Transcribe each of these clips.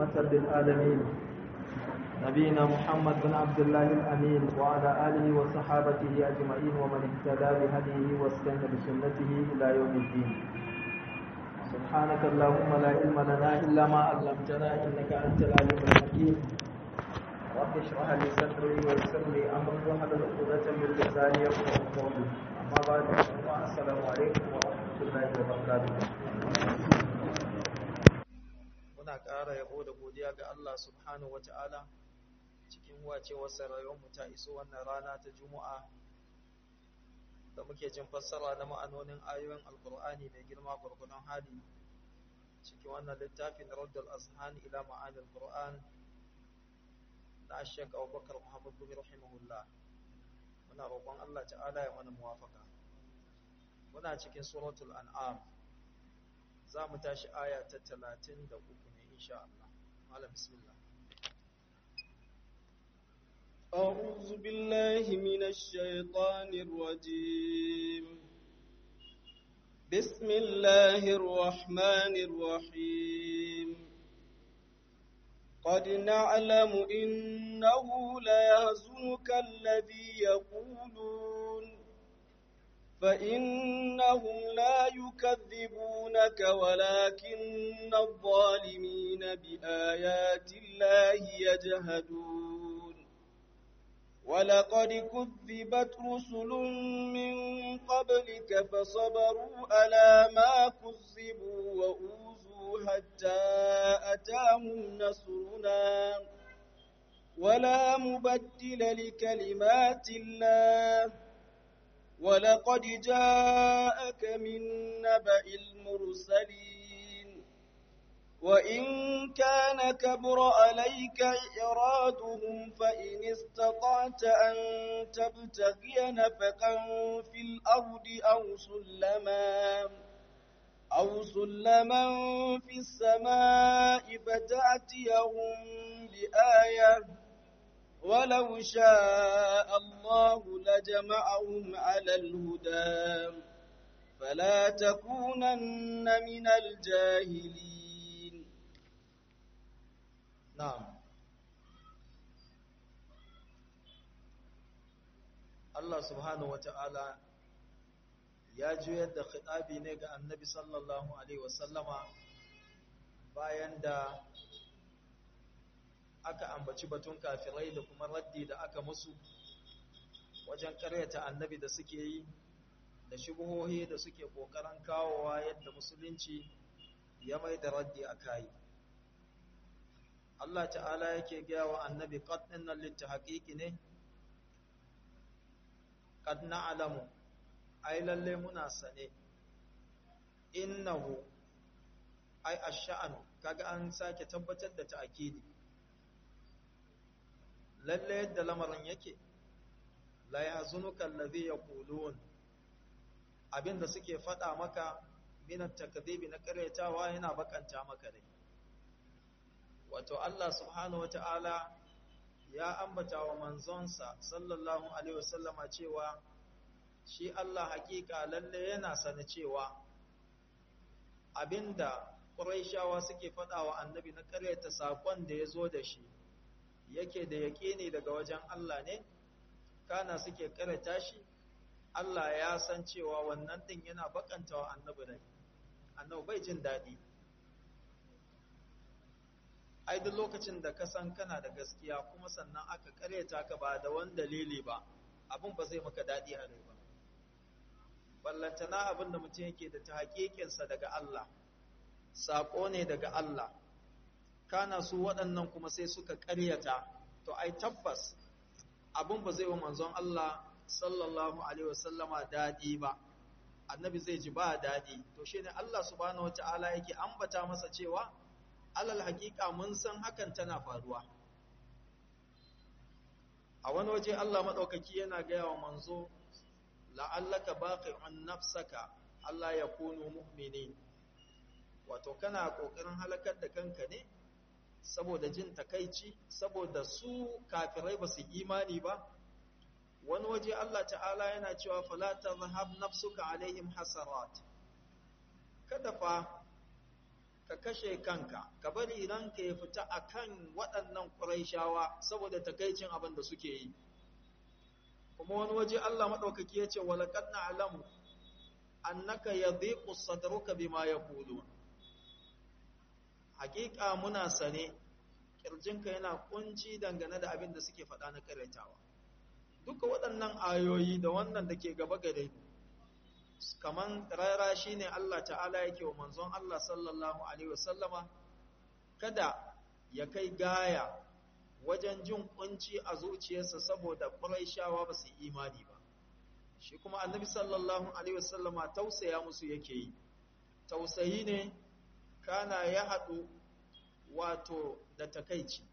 رحمة للعالمين نبينا محمد بن عبد الله الأمين وعلى آله وصحابته أجمعين ومن اهتدى بهديه واستنى بسنته إلى يوم الدين سبحانك اللهم لا علم لنا إلا ما علمتنا إنك أنت العليم الحكيم رب اشرح لي صدري ويسر لي أمري واحلل عقدة من لساني يفقهوا قولي أما بعد السلام عليكم ورحمة الله وبركاته muna ƙara yabo da godiya ga Allah subhanahu wata'ala cikin wacewarsa rayuwarmu ta iso wannan rana ta Juma'a da muke jin fassara na ma'anonin ayoyin Alƙur'ani mai girma gurgunan hali cikin wannan littafin Raddul Azhan ila ma'anil Qur'an na Sheikh Abubakar Muhammad bin rahimahullah muna roƙon Allah ta'ala ya mana muwafaka muna cikin suratul an'am za mu tashi aya ta 33 ne insha Allah malam bismillah أعوذ بالله من الشيطان الرجيم بسم الله الرحمن الرحيم قد نعلم إنه ليهزنك الذي يقولون فإنهم لا يكذبونك ولكن الظالمين بآيات الله يجهدون ولقد كذبت رسل من قبلك فصبروا على ما كذبوا وأوذوا حتى أتاهم نصرنا ولا مبدل لكلمات الله ولقد جاءك من نبأ المرسلين وإن كان كبر عليك إرادهم فإن استطعت أن تبتغي نفقا في الأرض أو سلما أو سلما في السماء فتأتيهم بآية ولو شاء الله لجمعهم على الهدى فلا تكونن من الجاهلين na'am Allah subhanahu wata'ala ya juyar da khitabi ne ga annabi sallallahu alaihi wasallama bayan da aka ambaci batun kafirai da kuma raddi da aka musu wajen karyata annabi da suke yi da shubuhohi da suke kokarin kawowa yadda musulunci ya mai da raddi a kai Allah ta'ala yake gaya wa annabi qad innal litahqiqi ne qad na'lamu ai lalle muna sane innahu ai ash-sha'nu kaga an sake tabbatar da ta'kidi lalle yadda lamarin yake la yahzunuka alladhi yaqulun abinda suke fada maka min at-takdhibi na karyatawa yana bakanta maka dai wato Allah subhanahu wata'ala ya ambata wa manzonsa sallallahu alaihi wasallama cewa shi Allah hakika lalle yana sani cewa abinda Qurayshawa suke faɗa wa annabi na karyata sakon da ya zo da shi yake da yaƙini daga wajen Allah ne kana suke karyata shi Allah ya san cewa wannan din yana bakanta wa annabi rai annabi bai jin daɗi ai duk lokacin da ka san kana da gaskiya kuma sannan aka karyata ka ba da wani dalili ba abin ba zai maka daɗi a rai ba ballantana abin da mutum yake da ta haƙiƙinsa daga Allah saƙo ne daga Allah kana su waɗannan kuma sai suka karyata to ai tabbas abin ba zai wa manzon Allah sallallahu alaihi wasallama daɗi ba annabi zai ji ba daɗi to shine Allah subhanahu wataala yake ambata masa cewa alal hakika mun san hakan tana faruwa a wani waje Allah maɗaukaki yana gaya wa manzo la'allaka baqi'un nafsaka Allah ya kunu mu'minin wato kana kokarin halakar da kanka ne saboda jin takaici saboda su kafirai ba su imani ba wani waje Allah ta'ala yana cewa fala tazhab nafsuka alaihim hasarat kada fa ka kashe kanka ka bari ranka ya fita akan waɗannan ƙuraishawa saboda takaicin abin da suke yi kuma wani waje Allah maɗaukaki ya ce walaƙad na alamu annaka ya dhiqu sadruka bima yaqulun hakika muna sane kirjinka yana kunci dangane da abin da suke faɗa na karatawa duka waɗannan ayoyi da wannan da ke gaba gare kaman rara shine Allah ta'ala yake wa manzon Allah sallallahu alaihi wasallama kada ya kai gaya wajen jin kunci a zuciyarsa saboda Qurayshawa ba su imani ba shi kuma annabi sallallahu alaihi wasallama tausaya musu yake yi tausayi ne kana ya haɗu wato da takaici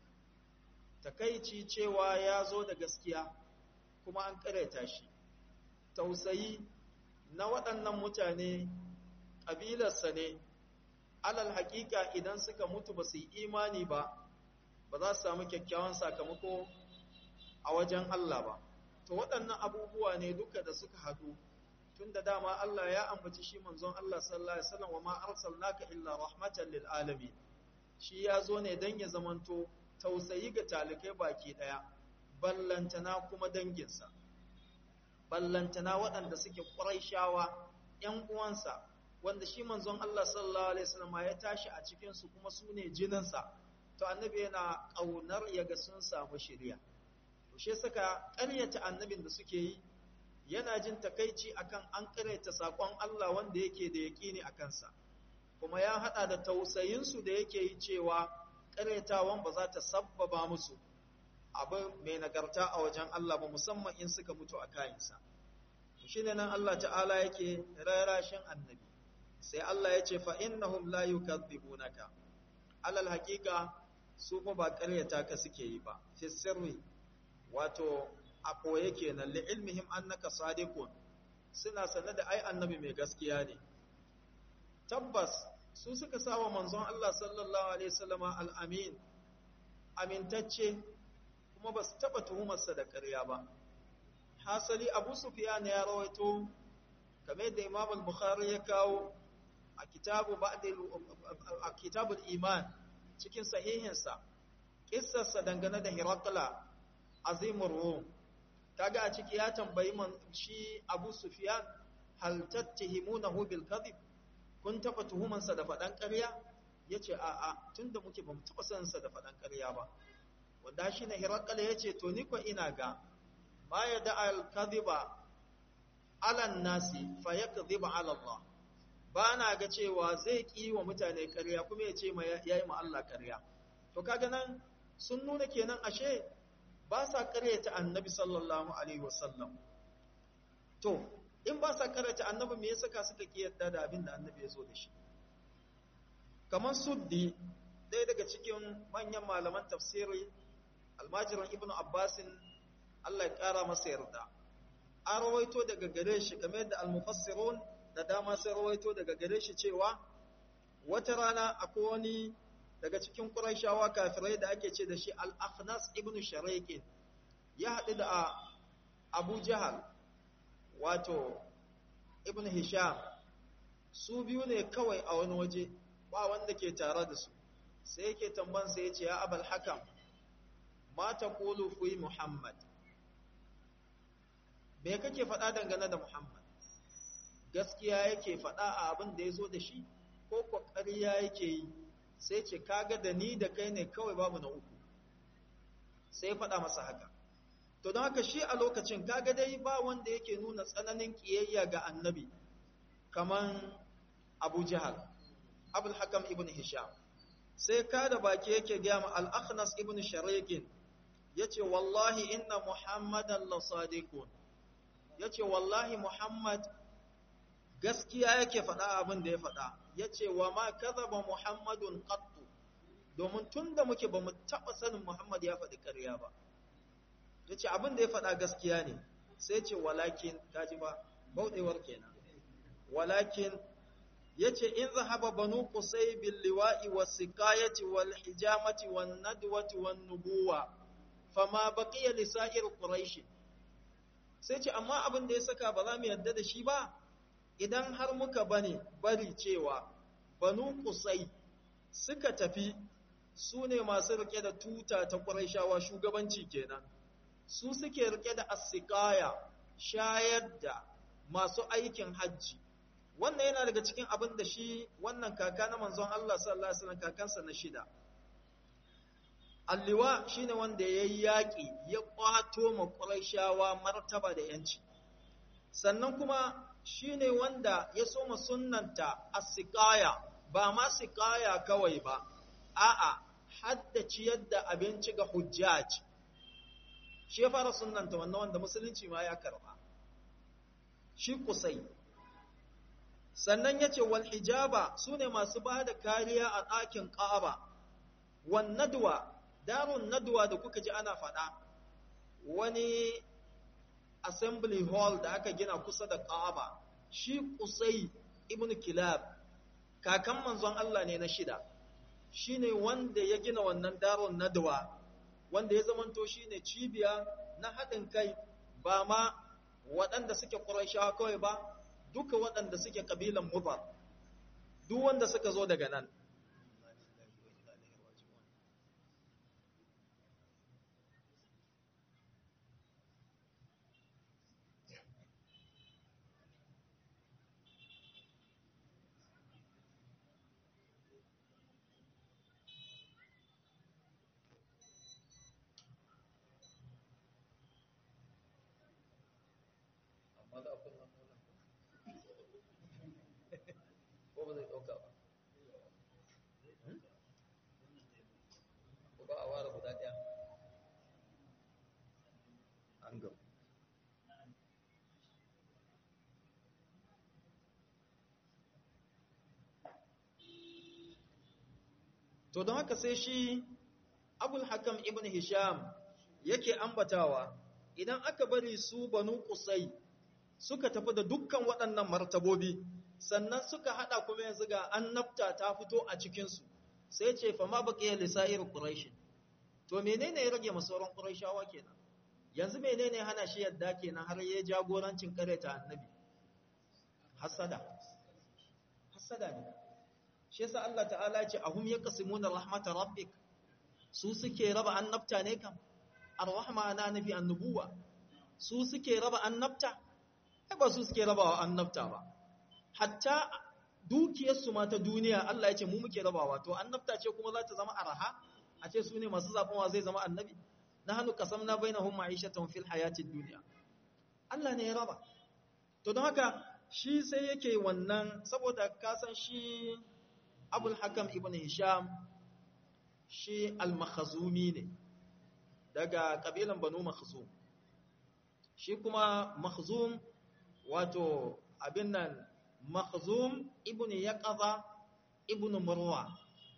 takaici cewa ya zo da gaskiya kuma an kareta shi tausayi na waɗannan mutane ƙabilarsa ne alal haƙiƙa idan suka mutu ba su yi imani ba ba za su samu kyakkyawan sakamako a wajen Allah ba to waɗannan abubuwa ne duka da suka haɗu tun da dama Allah ya ambaci shi manzon Allah sallallahu alaihi wasallam wa ma arsalnaka illa rahmatan lil alamin shi ya zo ne dan ya zamanto tausayi ga talikai baki daya ballantana kuma danginsa ballantana waɗanda suke ƙuraishawa ƴan uwansa wanda shi manzon Allah sallallahu alaihi wasallam ya tashi a cikin su kuma su ne jininsa to annabi yana ƙaunar ya ga sun samu shiriya shi suka ƙaryata annabin da suke yi yana jin takaici akan an ƙaryata saƙon Allah wanda yake da yaƙini a kansa kuma ya haɗa da tausayinsu da yake yi cewa ƙaryatawan ba za ta sabbaba musu abin mai nagarta a wajen Allah ba musamman in suka mutu a kayansa shi ne nan Allah ta'ala yake rarashin annabi sai Allah ya ce fa innahum la yukadzibunaka alal haqiqa su fa ba ƙaryata ka suke yi ba fi sirri wato a koye kenan li ilmihim annaka sadiqun suna sanar da ai annabi mai gaskiya ne tabbas su suka sawa manzon Allah sallallahu alaihi wasallama al-amin amintacce kuma ba su taba tuhumarsa da ƙarya ba hasali Abu Sufyan ya rawaito kamar yadda Imam al-Bukhari ya kawo a kitabu ba'dil a kitabul iman cikin sahihinsa kissarsa dangane da Hirakla azimur rum kaga a ciki ya tambayi man shi Abu Sufyan hal tattahimunahu bil kadhib kun taba tuhuman sa da fadan ƙarya yace a a tunda muke bamu taba san sa da fadan ƙarya ba wanda shi ne Hirakala yace to ni ko ina ga ma yada al kadhiba ala nasi fa yakdhiba ala Allah ba na ga cewa zai ki wa mutane ƙarya kuma yace ma yayi ma Allah ƙarya to kaga nan sun nuna kenan ashe ba sa karyata annabi sallallahu alaihi wasallam to in ba sa karyata annabi me yasa ka suka kiyarda da abin da annabi ya zo da shi kamar suddi ɗaya daga cikin manyan malaman tafsiri almajiran ibnu abbasin Allah ya ƙara masa yarda an rawaito daga gare shi kamar yadda almufassirun da dama sai rawaito daga gare shi cewa wata rana akwai wani daga cikin Qurayshawa kafirai da ake ce da shi Al-Akhnas ibn Shariqin ya haɗu da Abu Jahal wato Ibn Hisham su biyu ne kawai a wani waje ba wanda ke tare da su sai yake tamban sai ya ce ya Abul Hakam ma taqulu fi Muhammad me kake faɗa dangane da Muhammad gaskiya yake faɗa a abin da ya zo da shi ko ko ƙarya yake yi sai ce kaga da ni da kai ne kawai babu na uku sai faɗa masa haka to don haka shi a lokacin kaga dai ba wanda yake nuna tsananin ƙiyayya ga annabi kaman abu jihar abul hakam ibn hisham sai ka da baki yake gaya ma al-akhnas ibn shariqin yace wallahi inna muhammadan la sadiqun yace wallahi muhammad gaskiya yake faɗa abin da ya faɗa ya ce wa ma kazaba muhammadun qattu domin tun da muke ba mu taɓa sanin muhammad ya faɗi ƙarya ba ya ce abin da ya faɗa gaskiya ne sai ce walakin kaji ba bauɗewar kenan walakin ya ce in zahaba banu kusai bil liwa'i was sikayati wal hijamati wan nadwati wan nubuwa fama baqiya li sa'ir quraish sai ce amma abin da ya saka ba za mu yarda da shi ba idan har muka bane bari cewa banu kusai suka tafi su ne masu rike da tuta ta ƙuraishawa shugabanci kenan su suke rike da asikaya shayar da masu aikin hajji wannan yana daga cikin abin da shi wannan kaka na manzon Allah sallallahu alaihi wasallam kakansa na shida alliwa shine wanda yayi yaki ya kwato ma quraishawa martaba da yanci sannan kuma shine wanda ya soma sunnanta as-siqaya ba ma siqaya kawai ba a'a hadda ciyar da abinci ga hujjaj shi ya fara sunnanta wannan wanda musulunci ma ya karba shi kusai sannan ya ce wal hijaba su ne masu ba da kariya a ɗakin ƙaba wan nadwa darun nadwa da kuka ji ana faɗa wani assembly hall da aka gina kusa da ƙaba shi kusai ibn kilab kakan manzon Allah ne na shida shi ne wanda ya gina wannan darun nadwa wanda ya zamanto shi ne cibiya na haɗin kai ba ma waɗanda suke ƙurashawa kawai ba duka waɗanda suke ƙabilan mufar duk wanda suka zo daga nan ko ba zai ɗauka ba ko ba a ware guda ɗaya an gaba to don haka sai shi abul hakam ibn hisham yake ambatawa idan aka bari su banu kusai suka tafi da dukkan waɗannan martabobi sannan suka hada kuma yanzu ga annabta ta fito a cikinsu sai ce fa ma baqiya lisa'ir quraish to menene ya rage masauran quraishawa kenan yanzu menene hana shi yadda kenan har ya jagorancin kareta annabi hasada hasada ne shi yasa Allah ta'ala ce ahum yaqsimuna rahmatar rabbik su suke raba annabta ne kam ar-rahma ana nafi annubuwa su suke raba annabta ba su suke rabawa annabta ba hatta dukiyarsu ma ta duniya Allah ya ce mu muke rabawa to annabta ce kuma za ta zama araha a ce su ne masu zaɓenwa zai zama annabi na hannu kasam na bai na hun ma'aishatan fil hayatin duniya Allah ne ya raba to don haka shi sai yake wannan saboda kasan shi abul hakam ibn hisham shi al-makhazumi ne daga kabilan banu makhzum shi kuma makhzum wato abin nan makhzum ibn yaqaza ibn murwa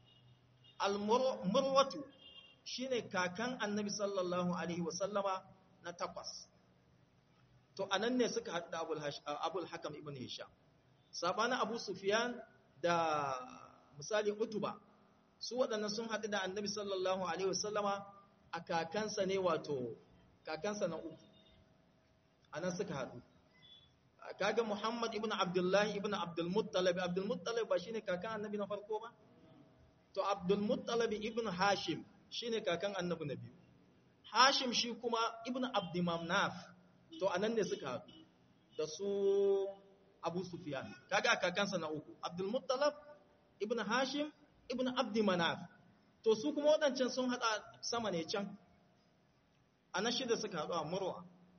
al-murwatu shine kakan annabi sallallahu alaihi wasallama na takwas to anan ne suka haɗu da abul hakam ibn hisham sabanin abu sufyan da misali utuba su waɗannan sun haɗu da annabi sallallahu alaihi wasallama a kakansa ne wato kakansa na uku anan suka haɗu kaga Muhammad ibn Abdullah ibn Abdul Muttalib Abdul Muttalib ba shine kakan annabi na farko ba to Abdul Muttalib ibn Hashim shine kakan annabi na biyu Hashim shi kuma ibn Abd Manaf to anan ne suka haɗu da su Abu Sufyan kaga kakansa na uku Abdul Muttalib ibn Hashim ibn Abd Manaf to su kuma waɗancan sun hada sama ne can anan shida suka haɗu a Murwa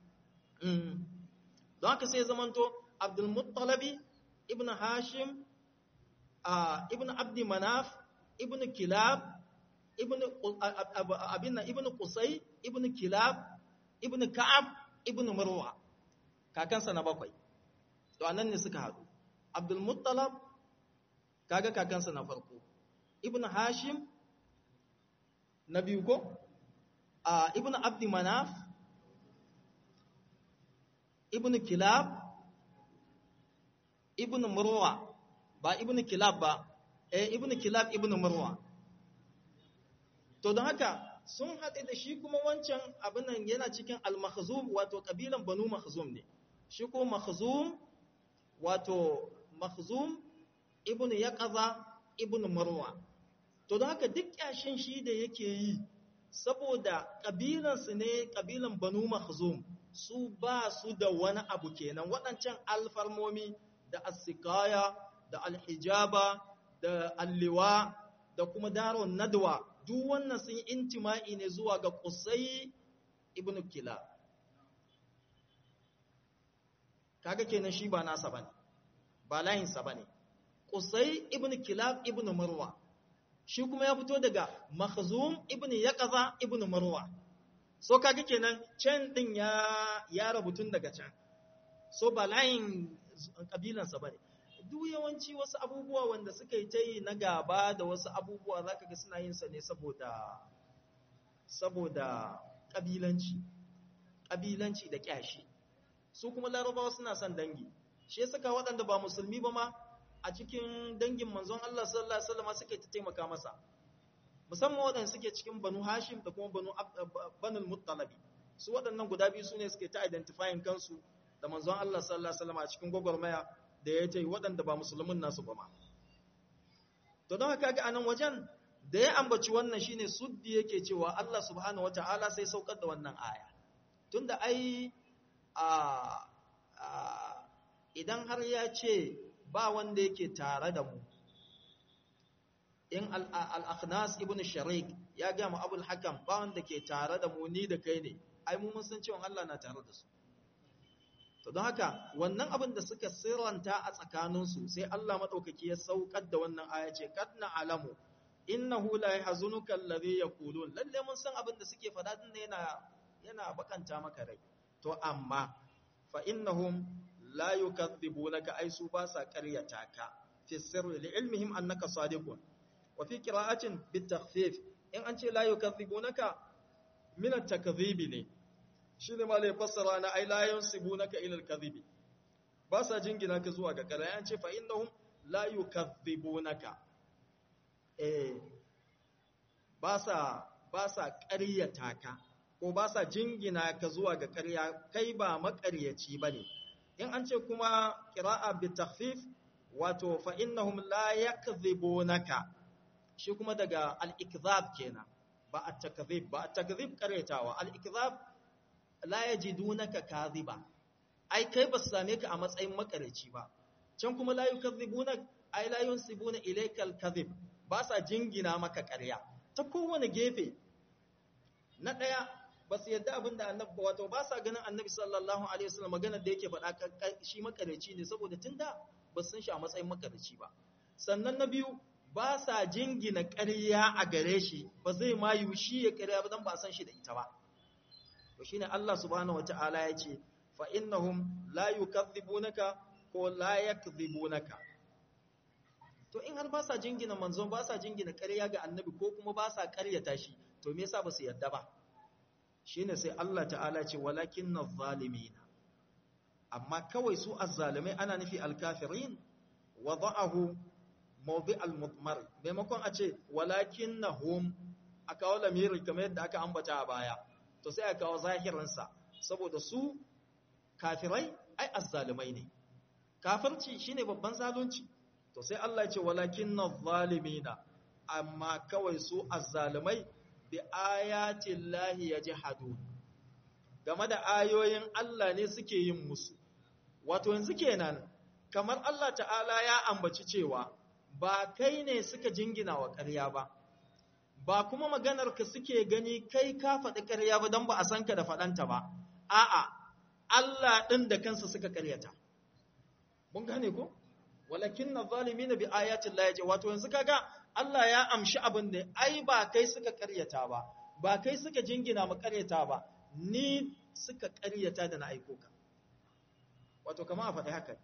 don haka sai zamanto abdulmuttalabi ibn hashim ibn abdi manaf ibn kilab ibn abin ibn qusay ibn kilab ibn ka'ab ibn marwa kakansa na bakwai to anan ne suka haɗu abdulmuttalab kaga kakansa na farko ibn hashim na biyu ko ibn abdi manaf ibn kilab ibn murwa ba ibn kilab ba eh ibn kilab ibn murwa to don haka sun haɗe da shi kuma wancan abin nan yana cikin al-makhzum wato kabilan banu makhzum ne shi ko makhzum wato makhzum ibn yaqaza ibn murwa to don haka duk kyashin shi da yake yi saboda ƙabilansu ne ƙabilan banu mahzum su ba su da wani abu kenan waɗancan alfarmomi da asikaya da alhijaba da alliwa da kuma daron nadwa duk wannan sun intima'i ne zuwa ga kusai ibn kila kaga kenan shi ba nasa bane ba layinsa bane kusai ibn kilab ibn marwa shi kuma ya fito daga makhzum ibn yaqaza ibn marwa so kaga kenan can din ya ya rabutun daga can so ba layin kabilansa bane duk yawanci wasu abubuwa wanda suka yi ta yi na gaba da wasu abubuwa zaka ga suna yin sa ne saboda saboda kabilanci kabilanci da kyashi su kuma larabawa suna son dangi shi ya saka waɗanda ba musulmi ba ma a cikin dangin manzon Allah sallallahu alaihi wasallam suke ta taimaka masa musamman waɗanda suke cikin banu hashim da kuma banu banul muttalabi su waɗannan guda biyu su ne suke ta identifying kansu da manzon Allah sallallahu alaihi wasallam a cikin gwagwarmaya da ya ta yi waɗanda ba musulmin nasu ba ma to don haka ga anan wajen da ya ambaci wannan shine suddi yake cewa Allah subhanahu wataala sai saukar da wannan aya tunda ai a idan har ya ce ba wanda yake tare da mu in al-akhnas ibn sharik ya ga mu abul hakam ba wanda ke tare da mu ni da kai ne ai mu mun san cewa Allah na tare da su to don haka wannan abin da suka sirranta a tsakaninsu sai Allah madaukaki ya saukar da wannan aya ce kad alamu innahu la yahzunuka alladhi yaqulun lalle mun san abin da suke faɗa din yana yana bakanta maka rai to amma fa innahum la yukadhibunaka ai su ba sa ƙaryata ka fi sirri li ilmihim annaka sadiqun wa fi qira'atin bit takhfif in an ce la yukadhibunaka min at-takdhib ne shine ma lai fassara na ai la yansibunaka ila al-kadhibi ba sa jingina ka zuwa ga ƙarya an ce fa innahum la yukadhibunaka eh ba sa ba sa ƙaryata ka ko ba sa jingina ka zuwa ga ƙarya kai ba maƙaryaci bane in an ce kuma qira'a bi takhfif wato fa innahum la yakdhibunaka shi kuma daga al-ikdhab kenan ba at-takdhib ba at-takdhib ƙaryatawa al-ikdhab la yajidunaka kadhiba ai kai ba su same ka a matsayin maƙaryaci ba can kuma la yukadhibunak ai la yunsibuna ilaykal kadhib ba sa jingina maka ƙarya ta kowane gefe na ɗaya ba su yadda abin da annabi wato ba sa ganin annabi sallallahu alaihi wasallam magana da yake faɗa shi makareci ne saboda tun da ba su san shi a matsayin makareci ba sannan na biyu ba sa jingina ƙarya a gare shi ba zai ma yi shi ya ƙarya ba dan ba san shi da ita ba to shine Allah subhanahu wataala ya ce fa innahum la yukadhibunaka ko la yakdhibunaka to in har ba sa jingina manzon ba sa jingina ƙarya ga annabi ko kuma ba sa ƙaryata shi to me yasa ba su yarda ba shine sai Allah ta'ala ce walakinna zalimina amma kawai su azzalimai ana nufi alkafirin wada'ahu mawdi al-mudmar maimakon a ce walakinnahum aka kawo lamiri kamar yadda aka ambata a baya to sai aka kawo zahirinsa saboda su kafirai ai azzalimai ne kafirci shine babban zalunci to sai Allah ya ce walakinna zalimina amma kawai su azzalimai bi ayatin lahi yajhadun game da ayoyin Allah ne suke yin musu wato yanzu kenan kamar Allah ta'ala ya ambaci cewa ba kai ne suka jingina wa ƙarya ba ba kuma maganar ka suke gani kai ka faɗi ƙarya ba don ba a san ka da faɗanta ba a'a Allah ɗin da kansa suka ƙaryata mun gane ko walakin na zalimi na bi ayatin la yaje wato yanzu kaga Allah ya amshi abin da ai ba kai suka karyata ba ba kai suka jingina mu karyata ba ni suka karyata da na aiko ka wato kamar a faɗi haka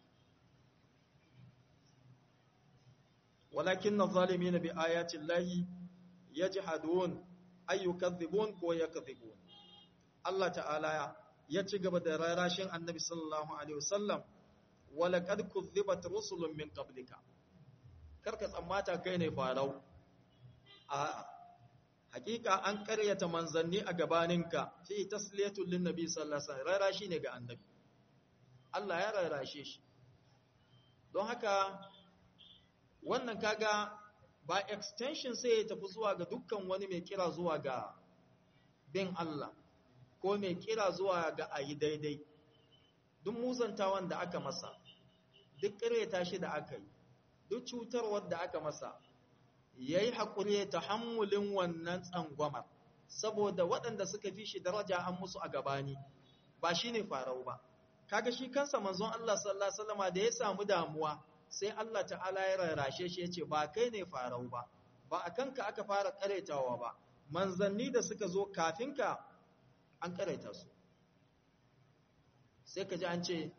walakin na zalimi na bi ayatin lahi ya ji hadon ayyukadhibun ko ya kadhibun Allah ta'ala ya ci gaba da rarashin annabi sallallahu alaihi wasallam walaƙad kuzzibat rusulun min qablika karka tsammata kai ne farau a hakika an ƙaryata manzanni a gabaninka fi tasliyatul lin nabi sallallahu alaihi wasallam rarashi ne ga annabi Allah ya rarashe shi don haka wannan kaga ba extension sai ya tafi zuwa ga dukkan wani mai kira zuwa ga bin Allah ko mai kira zuwa ga ayi daidai duk muzantawan da aka masa duk ƙareta shi da aka yi duk cutarwar da aka masa ya yi haƙuri ya tahammulin wannan tsangwamar saboda waɗanda suka fi shi daraja an musu a gabani ba shi ne farau ba kaga shi kansa manzon Allah sallallahu alaihi wasallam da ya samu damuwa sai Allah ta'ala ya rarrashe shi yace ba kai ne farau ba ba a kanka aka fara karetawa ba manzanni da suka zo kafin ka an kareta su sai ka ji an ce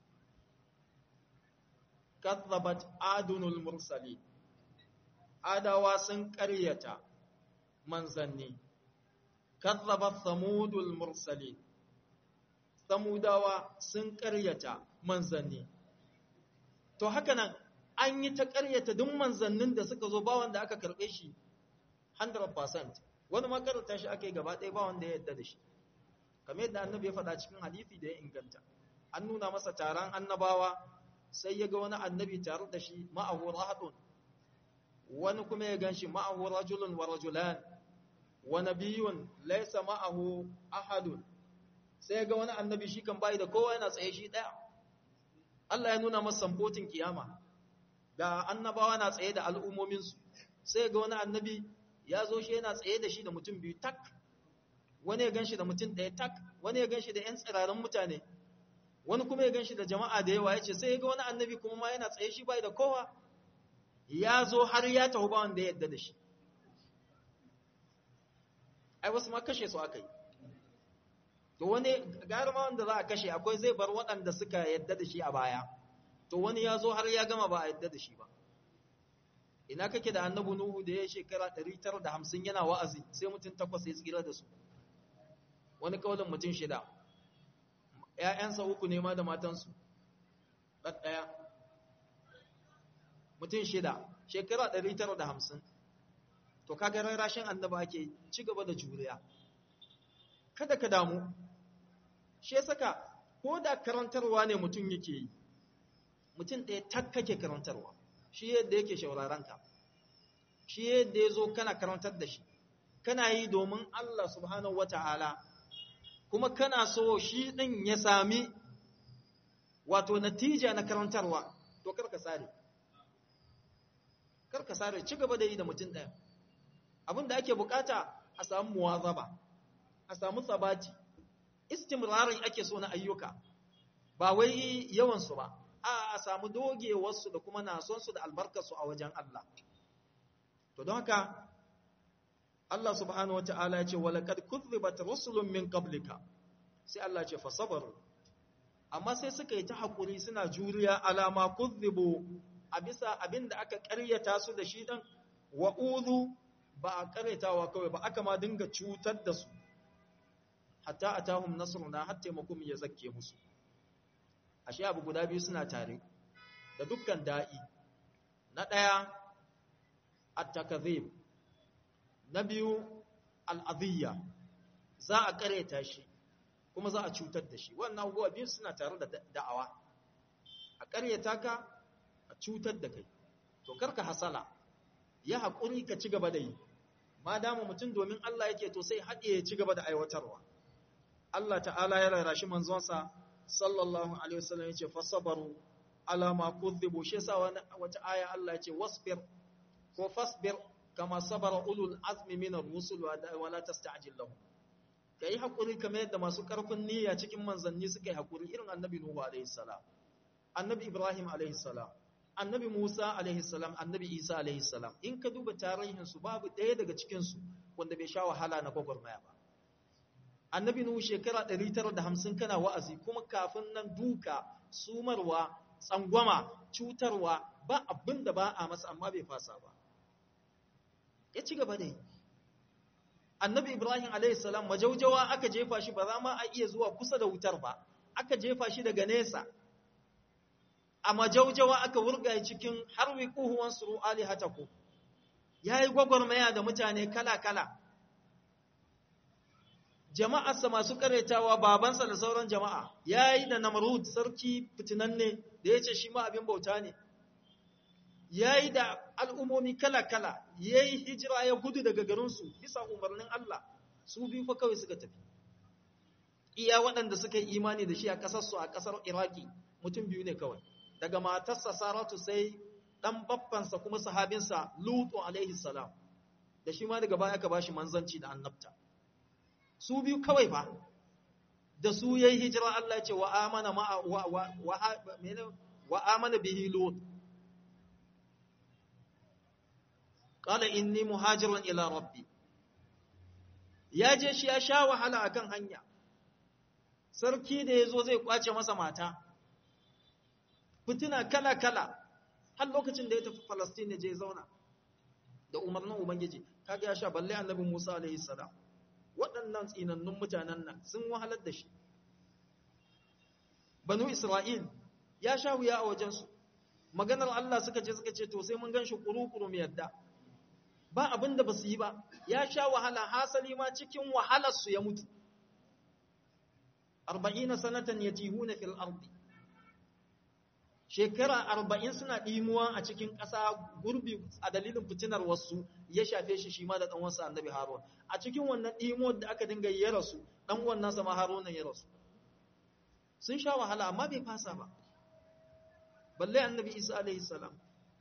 kadzabat adunul mursali adawa sun karyata manzanni kadzabat samudul mursali samudawa sun karyata manzanni to haka nan an yi ta karyata duk manzannin da suka zo ba wanda aka karbe shi 100% wani makaranta shi aka yi gaba ɗaya ba wanda ya yadda da shi kamar yadda annabi ya faɗa cikin hadisi da ya inganta an nuna masa taron annabawa sai ya ga wani annabi tare da shi ma'ahu rahadun wani kuma ya gan shi ma'ahu rajulun wa rajulan wa nabiyun laysa ma'ahu ahadun sai ya ga wani annabi shi kan bai da kowa yana tsaye shi ɗaya Allah ya nuna masa samfotin kiyama ga annabawa na tsaye da al'ummominsu sai ga wani annabi ya zo shi yana tsaye da shi da mutum biyu tak wani ya gan shi da mutum ɗaya tak wani ya gan shi da ‘yan tsirarin mutane wani kuma ya gan shi da jama'a da yawa ya ce sai ya ga wani annabi kuma ma yana tsaye shi bai da kowa ya zo har ya tahu ba wanda ya yadda da shi ai wasu ma kashe su aka yi to wani gari ma wanda za a kashe akwai zai bar waɗanda suka yadda da shi a baya to wani ya zo har ya gama ba a yadda da shi ba ina kake da annabu nuhu da ya shekara 950 yana wa'azi sai mutum takwas ya tsira da su wani kaulin mutum shida ‘ya'yansa uku ne ma da matansu ɗaɗɗaya mutum shida shekara 950 to kaga rarrashin annaba ake ci gaba da juriya kada ka damu shi ya saka ko da karantarwa ne mutum yake yi mutum ɗaya tak kake karantarwa shi yadda yake shaurarenka shi yadda ya zo kana karantar da shi kana yi domin Allah subhanahu wa ta'ala kuma kana so shi ɗin ya sami wato natija na karantarwa to karka sare karka sare ci gaba da yi da mutum ɗaya abin da ake bukata a samu muwazaba a samu sabati istimrarin ake so na ayyuka ba wai yawansu ba a a samu dogewarsu da kuma nasonsu da albarkarsu a wajen Allah to don haka Allah subhanahu wa ta'ala ya ce walaqad kuzzibat rusulun min qablika sai Allah ce fasabaru amma sai suka yi ta hakuri suna juriya alama kuzzibu a bisa abinda aka ƙaryata su da shi dan wa udhu ba a ƙaryatawa kawai ba aka ma dinga cutar da su hatta atahum nasruna hatta taimakon ya zakke musu ashe abu guda biyu suna tare da dukkan da'i na ɗaya at-takazib na biyu al'adiyya za a ƙareta shi kuma za a cutar da shi wannan abubuwa biyu suna tare da da'awa a ƙaryata ka a cutar da kai to karka hasala ya haƙuri ka ci gaba da yi ma dama mutum domin Allah yake to sai haɗe ya ci gaba da aiwatarwa Allah ta'ala ya rarashi manzonsa sallallahu alaihi wasallam yace fasabaru ala ma kudhibu shi yasa wata aya Allah yace wasbir ko fasbir kama sabara ulul azmi min ar-rusul wa la tasta'jil lahum kai hakuri kamar yadda masu karfin niyya cikin manzanni suka yi hakuri irin annabi nuhu alaihi salam annabi ibrahim alaihi salam annabi musa alaihi salam annabi isa alaihi salam in ka duba tarihin su babu ɗaya daga cikin su wanda bai sha wahala na gwagwarmaya ba annabi nuhu shekara 950 kana wa'azi kuma kafin nan duka sumarwa tsangwama cutarwa ba abin da ba a masa amma bai fasa ba ya ci gaba da yi annabi ibrahim alaihissalam majaujawa aka jefa shi ba za ma a iya zuwa kusa da wutar ba aka jefa shi daga nesa a majaujawa aka wurga cikin harwi kuhuwan suru alihataku ya yi gwagwarmaya da mutane kala-kala jama'arsa masu karetawa babansa da sauran jama'a ya yi da namrud sarki fitinanne da ya ce shi ma abin bauta ne yayi da al'umomi kala-kala yayi hijira ya gudu daga garinsu bisa umarnin Allah su biyu fa kawai suka tafi iya waɗanda suka yi imani da shi a ƙasarsu a ƙasar Iraki mutum biyu ne kawai daga matarsa Saratu sai ɗan baffansa kuma sahabinsa Lutu alaihi salam da shi ma daga baya aka bashi manzanci da annabta su biyu kawai fa da su yayi hijira Allah ya ce wa amana ma wa wa wa amana bihi Lut qala inni muhajirun ila rabbi ya je shi ya sha wahala akan hanya sarki da yazo zai kwace masa mata fitina kala kala har lokacin da ya tafi Palestine je zauna da umarnin ubangiji kaga ya sha balle annabi Musa alaihi salam waɗannan tsinannun mutanen nan sun wahalar da shi banu Isra'il ya sha wuya a wajensu maganar Allah suka ce suka ce to sai mun gan shi kuru-kuru mai yadda ba abin da ba su yi ba ya sha wahala hasali ma cikin wahalarsu ya mutu arba'ina sanatan ya tihuna fil ardi shekara arba'in suna ɗimuwa a cikin ƙasa gurbi a dalilin fitinar wasu ya shafe shi shi ma da ɗan wasu annabi harun a cikin wannan ɗimuwar da aka dinga ya rasu ɗan wannan sama harunan ya rasu sun sha wahala amma bai fasa ba balle annabi isa alaihi salam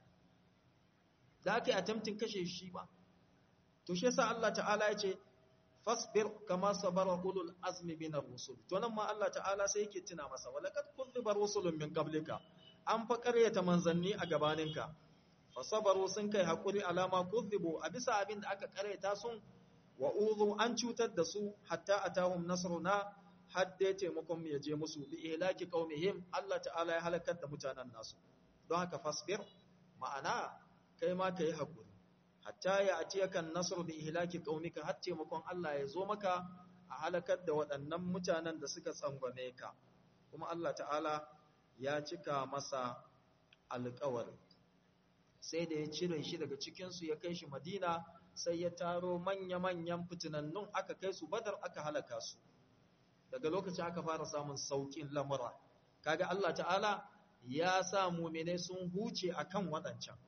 da aka yi attempting kashe shi ba to shi yasa Allah ta'ala ya ce fasbir kama sabara ulul azmi min ar-rusul to nan ma Allah ta'ala sai yake tuna masa walaqad kunziba rusulun min qablika an fa ƙaryata manzanni a gabaninka fasabaru sun kai hakuri alama kunzibu a bisa abin da aka ƙaryata sun wa uzu an cutar da su hatta atahum nasruna hadda taimakon ya je musu bi ihlaki qaumihim Allah ta'ala ya halakar da mutanen nasu don haka fasbir ma'ana kai ma kai hakuri hatta ya atiyaka nasr bi ihlaki qaumika har taimakon Allah ya zo maka a halakar da waɗannan mutanen da suka tsangwame ka kuma Allah ta'ala ya cika masa alƙawari sai da ya cire shi daga cikinsu ya kai shi madina sai ya taro manya-manyan fitinannun aka kai su badar aka halaka su daga lokacin aka fara samun saukin lamura kaga Allah ta'ala ya sa mu'mine sun huce akan waɗancan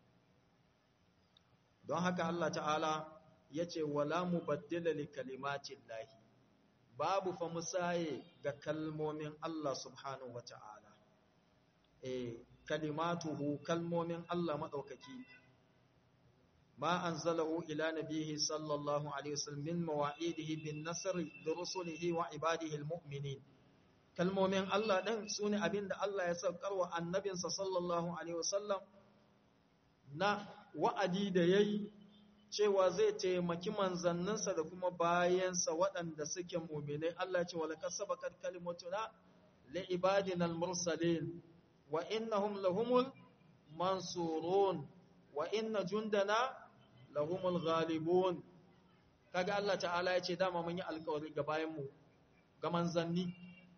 don haka Allah ta'ala ya ce wala mubaddila li kalimatin lahi babu fa musaye ga kalmomin Allah subhanahu wa ta'ala e kalimatuhu kalmomin Allah maɗaukaki ma anzalahu ila nabihi sallallahu alaihi wasallam min mawa'idihi bin nasri li rusulihi wa ibadihi almu'minin kalmomin Allah din sune abinda Allah ya saukar wa annabinsa sallallahu alaihi wasallam na wa'adi da yayi cewa zai taimaki manzanninsa da kuma bayansa waɗanda suke mu'minai Allah ya ce walaqad sabaqat kalimatuna li ibadina almursalin wa innahum lahumul mansurun wa inna jundana lahumul ghalibun kaga Allah ta'ala ya ce dama mun yi alƙawari ga bayanmu ga manzanni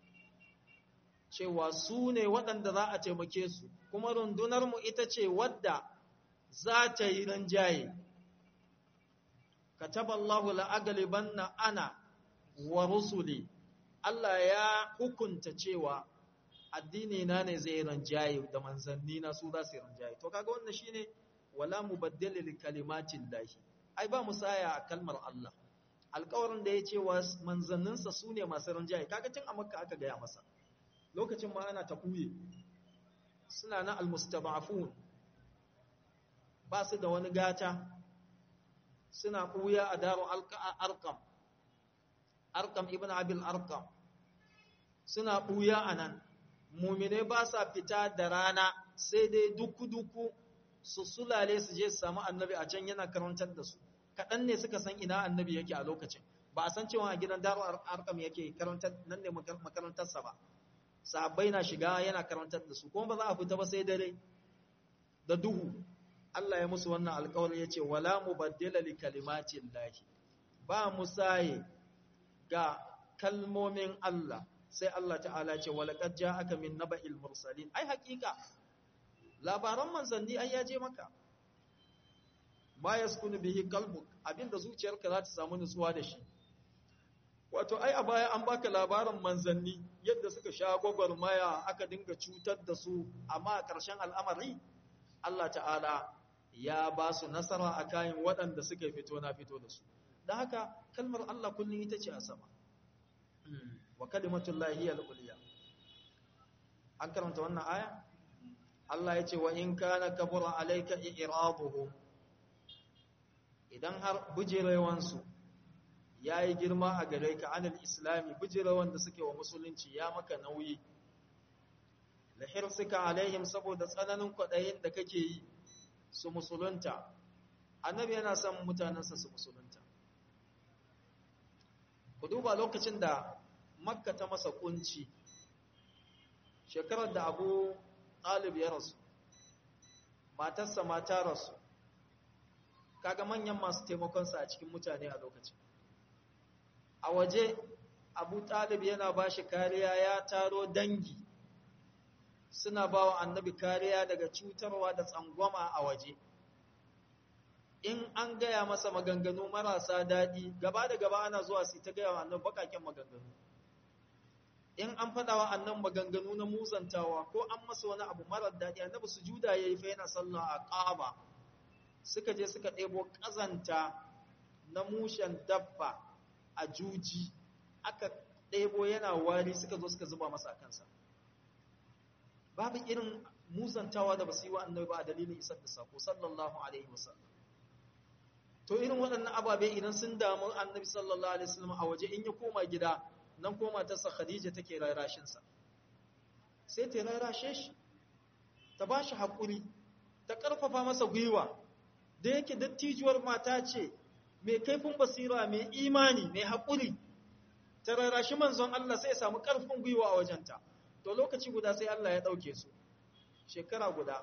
cewa su ne waɗanda za a taimake su kuma rundunarmu ita ce wadda za ta yi ranjaye kataballahu la'agalibanna ana wa rusuli Allah ya hukunta cewa addini na ne zai ranjaye da manzanni na su za su ranjaye to kaga wannan shine wala mubaddala li kalimatin lahi ai ba musaya a kalmar Allah alƙawarin da ya ce wa manzanninsa su ne masu ranjaye kaga tun a makka aka gaya masa lokacin ma ana taɓuye suna na almustaba'afun ba su da wani gata suna ɓuya a daro arkam arkam ibn abil arkam suna ɓuya a nan mumine ba sa fita da rana sai dai duku-duku su sulale su je su samu annabi a can yana karantar da su kaɗan ne suka san ina annabi yake a lokacin ba a san cewa a gidan daro arkam yake karantar nan ne makarantarsa ba sahabbai na shiga yana karantar da su kuma ba za a fita ba sai dare da duhu Allah ya musu wannan alƙawari ya ce wala mubaddila li kalimatin lahi ba musaye ga kalmomin Allah sai Allah ta'ala ce walaqad ja'aka min naba'il mursalin ai hakika labaran manzanni ai ya je maka ma yaskunu bihi qalbuk abinda zuciyarka za ta samu nutsuwa da shi wato ai a baya an baka labarin manzanni yadda suka sha gwagwarmaya aka dinga cutar da su amma a ƙarshen al'amari Allah ta'ala ya ba su nasara a kayan waɗanda suka fito na fito da su da haka kalmar Allah kullum ita ce a sama wa kalimatun lahiyar uliya an karanta wannan aya Allah ya ce wa in kana kabura alaika i'raduhum idan har bujirewansu ya yi girma a gare ka anil islami bujirewan da suke wa musulunci ya maka nauyi lahirsika alaihim saboda tsananin kwaɗayin da kake yi su musulunta annabi yana son mutanensa su musulunta ku duba lokacin da makka ta masa kunci shekarar da abu ɗalib ya rasu matarsa mata rasu kaga manyan masu taimakonsa a cikin mutane a lokacin a waje abu ɗalib yana ba shi kariya ya taro dangi suna ba wa annabi kariya daga cutarwa da tsangwama a waje in an gaya masa maganganu marasa daɗi gaba da gaba ana zuwa su ta gaya wa annabi baƙaƙen maganganu in an faɗa wa annan maganganu na musantawa ko an masa wani abu marar daɗi annabi su juda ya yi fa yana sallah a ƙaba suka je suka ɗebo ƙazanta na mushen dabba a juji aka ɗebo yana wari suka zo suka zuba masa kansa babu irin musantawa da basu yi wa annabi ba a dalilin isar da sako sallallahu alaihi wasallam to irin waɗannan ababe idan sun damu annabi sallallahu alaihi wasallam a waje in ya koma gida nan koma ta sa khadija take rarashin sa sai ta rarashe shi ta ba shi haƙuri ta ƙarfafa masa gwiwa da yake dattijuwar mata ce mai kaifin basira mai imani mai haƙuri ta rarashi manzon Allah sai ya samu ƙarfin gwiwa a wajenta to lokaci guda sai Allah ya ɗauke su shekara guda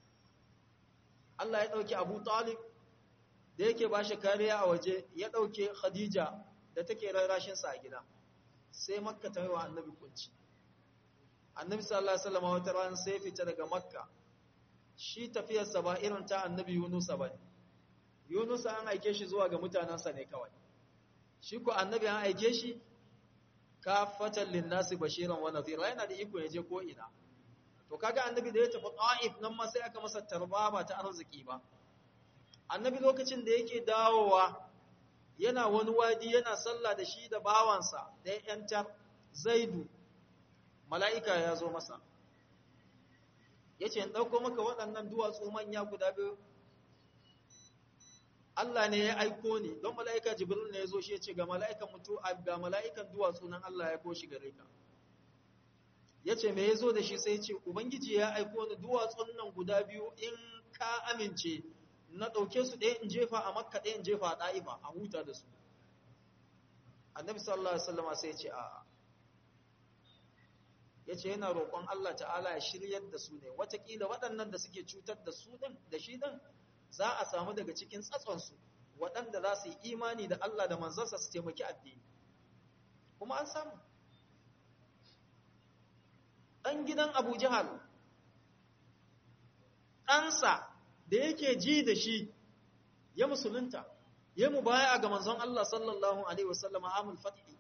Allah ya ɗauke Abu Talib da yake ba shi kariya a waje ya ɗauke Khadija da take rarashinsa a gida sai makka ta yi wa annabi kunci annabi sallallahu alaihi wasallam wata ran sai fita daga makka shi tafiyarsa ba irin ta annabi Yunusa ba ne. Yunusa an aike shi zuwa ga mutanensa ne kawai. Shi ko annabi an aike shi kafatan linnasi bashiran wa nadhira yana da iko ya je ko ina. To kaga annabi da ya tafi Taif nan ma sai aka masa tarba ba ta arziki ba. Annabi lokacin da yake dawowa yana wani wadi yana sallah da shi da bawansa da ya yantar Zaidu mala'ika ya zo masa. ya ce ɗauko maka waɗannan duwatsu manya guda biyu Allah ne ya aiko ni don mala'ika jibril ne ya zo shi ya ce ga mala'ikan mutu ga mala'ikan duwatsu nan Allah ya koshi gare ka ya ce me ya zo da shi sai ce ubangiji ya aiko ni duwatsun nan guda biyu in ka amince na ɗauke su ɗaya in jefa a makka ɗaya in jefa a ɗa'ifa a huta da su annabi sallallahu alaihi wasallama sai ya ce a'a ya ce yana roƙon Allah ta'ala ya shiryar da su ne watakila waɗannan da suke cutar da su ɗin da shi ɗin za a samu daga cikin tsatsonsu waɗanda za su yi imani da Allah da manzansa su taimaki addini kuma an samu ɗan gidan abu jihal ɗansa da yake ji da shi ya musulunta ya mu baya ga manzon Allah sallallahu alaihi wasallam amul fathi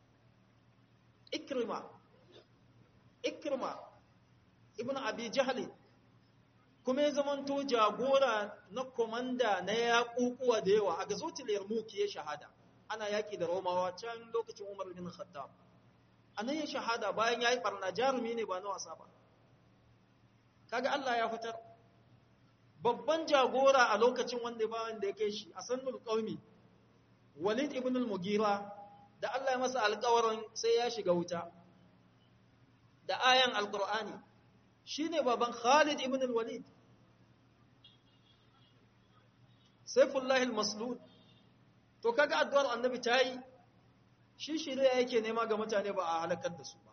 ikrima ikrima ibn abi jahli kuma ya zamanto jagora na komanda na yaƙuƙuwa da yawa a gazotil yarmouk ya shahada ana yaƙi da romawa can lokacin umar bin khattab anan ya shahada bayan yayi barna jarumi ne ba na wasa ba kaga Allah ya fitar babban jagora a lokacin wanda ba wanda ya kai shi a sannul qaumi walid ibn al-mugira da Allah ya masa alƙawarin sai ya shiga wuta da ayan alkur'ani shi ne baban khalid ibn al-walid saifullahi al-maslud to kaga addu'ar annabi ta yi shi shirya yake nema ga mutane ba a halakar da su ba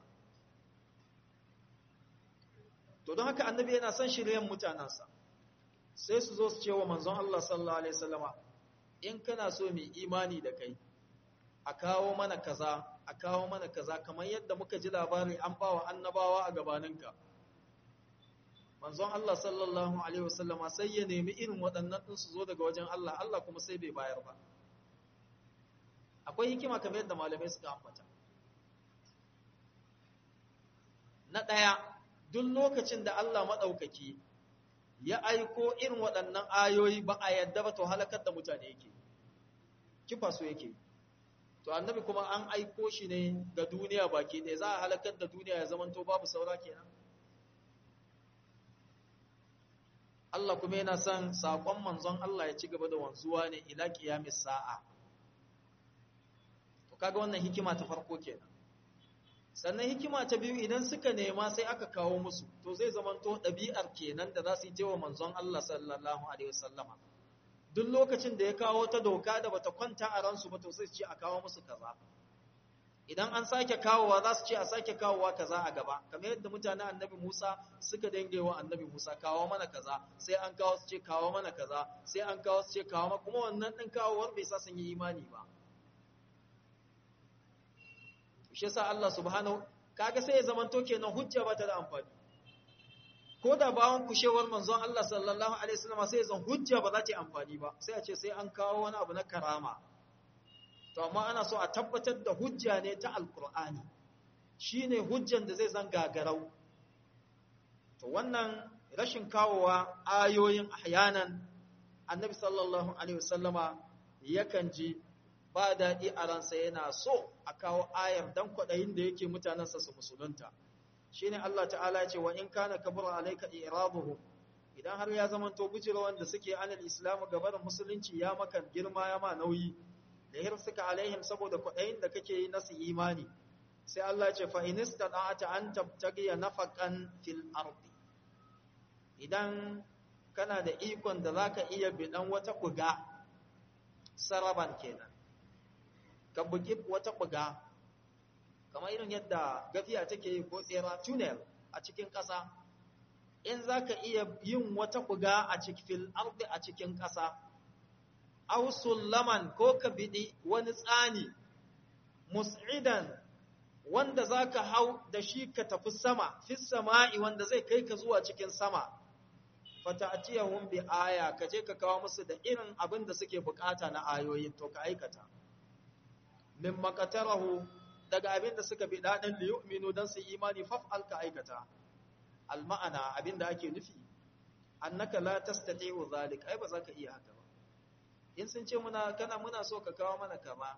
to don haka annabi yana son shiryen mutanensa sai su zo su ce wa manzon Allah sallallahu alaihi wasallama in kana so mai imani da kai a kawo mana kaza a kawo mana kaza kamar yadda muka ji labari an bawa annabawa a gabaninka manzon Allah sallallahu alaihi wasallama sai ya nemi irin waɗannan din su zo daga wajen Allah Allah kuma sai bai bayar ba akwai hikima kamar yadda malamai suka ambata na ɗaya duk lokacin da Allah maɗaukaki ya aiko irin waɗannan ayoyi ba a yadda ba to halakar da mutane yake kifa su yake to annabi kuma an aiko shi ne ga duniya baki ɗaya za a halakar da duniya ya zamanto babu saura kenan Allah kuma yana son saƙon manzon Allah ya ci gaba da wanzuwa ne ila qiyamis sa'a to kaga wannan hikima ta farko kenan sannan hikima ta biyu idan suka nema sai aka kawo musu to zai zamanto ɗabi'ar kenan da za su yi wa manzon Allah sallallahu alaihi wasallama duk lokacin da ya kawo ta doka da bata kwanta a ransu ba to sai ce a kawo musu kaza idan an sake kawowa za su ce a sake kawowa kaza a gaba kamar yadda mutanen annabi Musa suka dange wa annabi Musa kawo mana kaza sai an kawo su ce kawo mana kaza sai an kawo su ce kawo kuma wannan din kawowar bai sa sun yi imani ba shi yasa Allah subhanahu kaga sai ya zamanto kenan hujja ba ta da amfani ko da bawon kushewar manzon Allah sallallahu alaihi wasallam sai zan hujja ba za ta yi amfani ba sai a ce sai an kawo wani abu na karama to amma ana so a tabbatar da hujja ne ta alqur'ani shine hujjan da zai zan gagarau to wannan rashin kawowa ayoyin ahyanan annabi sallallahu alaihi wasallama yakan ji ba daɗi a ransa yana so a kawo ayar dan kwaɗayin da yake mutanensa su musulunta shi ne Allah ta'ala ya ce wa in kana kabura alaika irabuhu idan har ya zama to bujira wanda suke anil islamu gabarin musulunci ya maka girma ya ma nauyi da hir suka alaihim saboda kwaɗayin da kake yi nasu imani sai Allah ya ce fa in istata'ata an tabtagiya nafaqan fil ardi idan kana da ikon da zaka iya bidan wata kuga saraban kenan ka bugi wata buga kamar irin yadda gafiya take yi ko tsera tunnel a cikin ƙasa in za ka iya yin wata buga a cikin ardi a cikin ƙasa aw sullaman ko ka bidi wani tsani mus'idan wanda za ka hau da shi ka tafi sama fi sama'i wanda zai kai ka zuwa cikin sama fata'tiyahum bi aya ka je ka kawo musu da irin abin da suke bukata na ayoyin to ka aikata min makatarahu daga abin da suka bi daɗin da yu'minu don su imani faf'al ka aikata alma'ana abin da ake nufi annaka la tastati'u zalik ai ba za ka iya haka ba in sun ce muna kana muna so ka kawo mana kama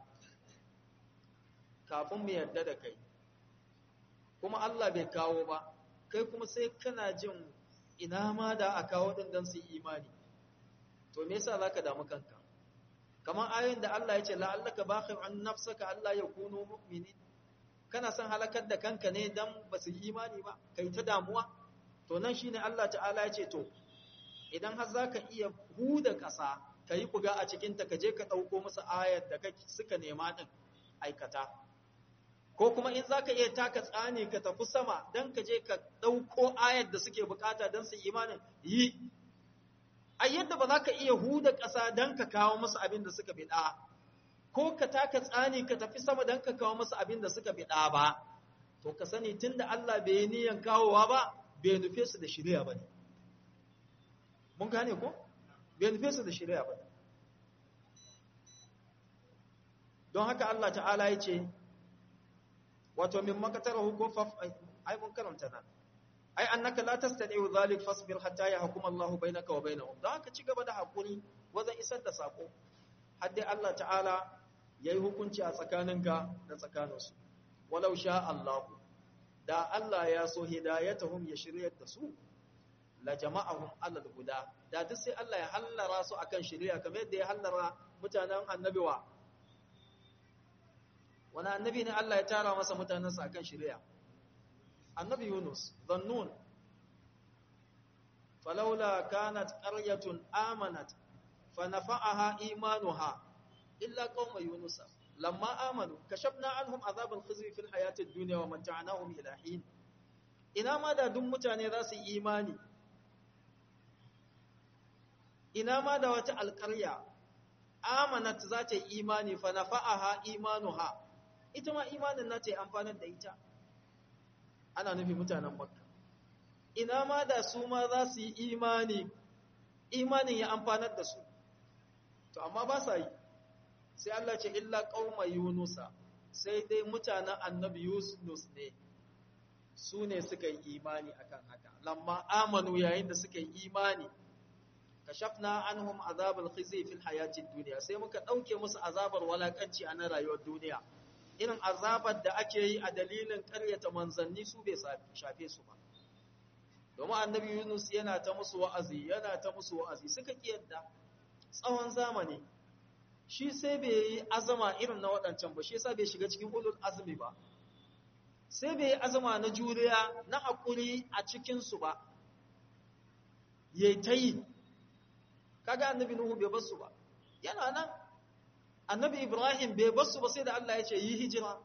kafin mu yarda da kai kuma Allah bai kawo ba kai kuma sai kana jin ina ma da a kawo din don su imani to me yasa zaka damu kanka kamar ayoyin da Allah ya ce la'allaka bakhir an nafsaka Allah ya kuno mu'mini kana son halakar da kanka ne dan ba su yi imani ba kai ta damuwa to nan shine Allah ta'ala ya ce to idan har zaka iya huda ƙasa kai kuga a cikin ta kaje ka dauko musu ayar da kake suka nema din aikata ko kuma in zaka iya taka tsani ka tafi sama dan kaje ka dauko ayar da suke bukata dan su imanin yi ai yadda ba za ka iya huda ƙasa don ka kawo musu abin da suka biɗa, ko ka taka tsani ka tafi sama don ka kawo musu abin da suka biɗa ba, to ka sani tun da Allah bai yi niyan kawowa ba, bai nufe su da shirya ba ne. Mun gane ko? Bai nufe su da shirya ba ne. Don haka Allah ta'ala ya ce, wato min makatar hukun ai mun karanta nan. ai annaka la tastati'u dhalik fasbir hatta yahkum Allah bainaka wa bainahum da haka ci gaba da hakuri wajen isar da sako har dai Allah ta'ala yayi hukunci a tsakaninka da tsakaninsu walau sha Allah da Allah ya so hidayatuhum ya shiryar da su la jama'ahum ala huda da duk sai Allah ya hallara su akan shiriya kamar yadda ya hallara mutanen annabi wa wani annabi ne Allah ya tara masa mutanensa akan shiriya annabi Yunus zannun falaula kanat qaryatun amanat fanafa'aha imanuha illa qauma yunus lamma amanu kashafna anhum azab al-khizy fi al-hayati ad-dunya wa mata'nahum ila hin ina ma da duk mutane za su yi imani ina ma da wata alƙarya amanat za ta yi imani fanafa'aha imanuha ita ma imanin na ta yi amfanar da ita ana nufi mutanen makka ina ma da su ma za su yi imani imanin ya amfanar da su to amma ba sa yi sai Allah ce illa qauma yunusa sai dai mutanen annabi yunus ne su ne suka yi imani akan haka lamma amanu yayin da suka yi imani kashafna anhum azabal khizi fil hayatid dunya sai muka dauke musu azabar walakanci a nan rayuwar duniya irin azabar da ake yi a dalilin ƙaryata manzanni su bai shafe su ba domin annabi Yunus yana ta musu wa'azi yana ta musu wa'azi suka kiyarda tsawon zamani shi sai bai yi azama irin na waɗancan ba shi yasa bai shiga cikin ulul azumi ba sai bai yi azama na juriya na haƙuri a cikinsu ba yayi ta yi kaga annabi nuhu bai basu ba yana nan annabi ibrahim bai basu ba sai da Allah ya ce yi hijira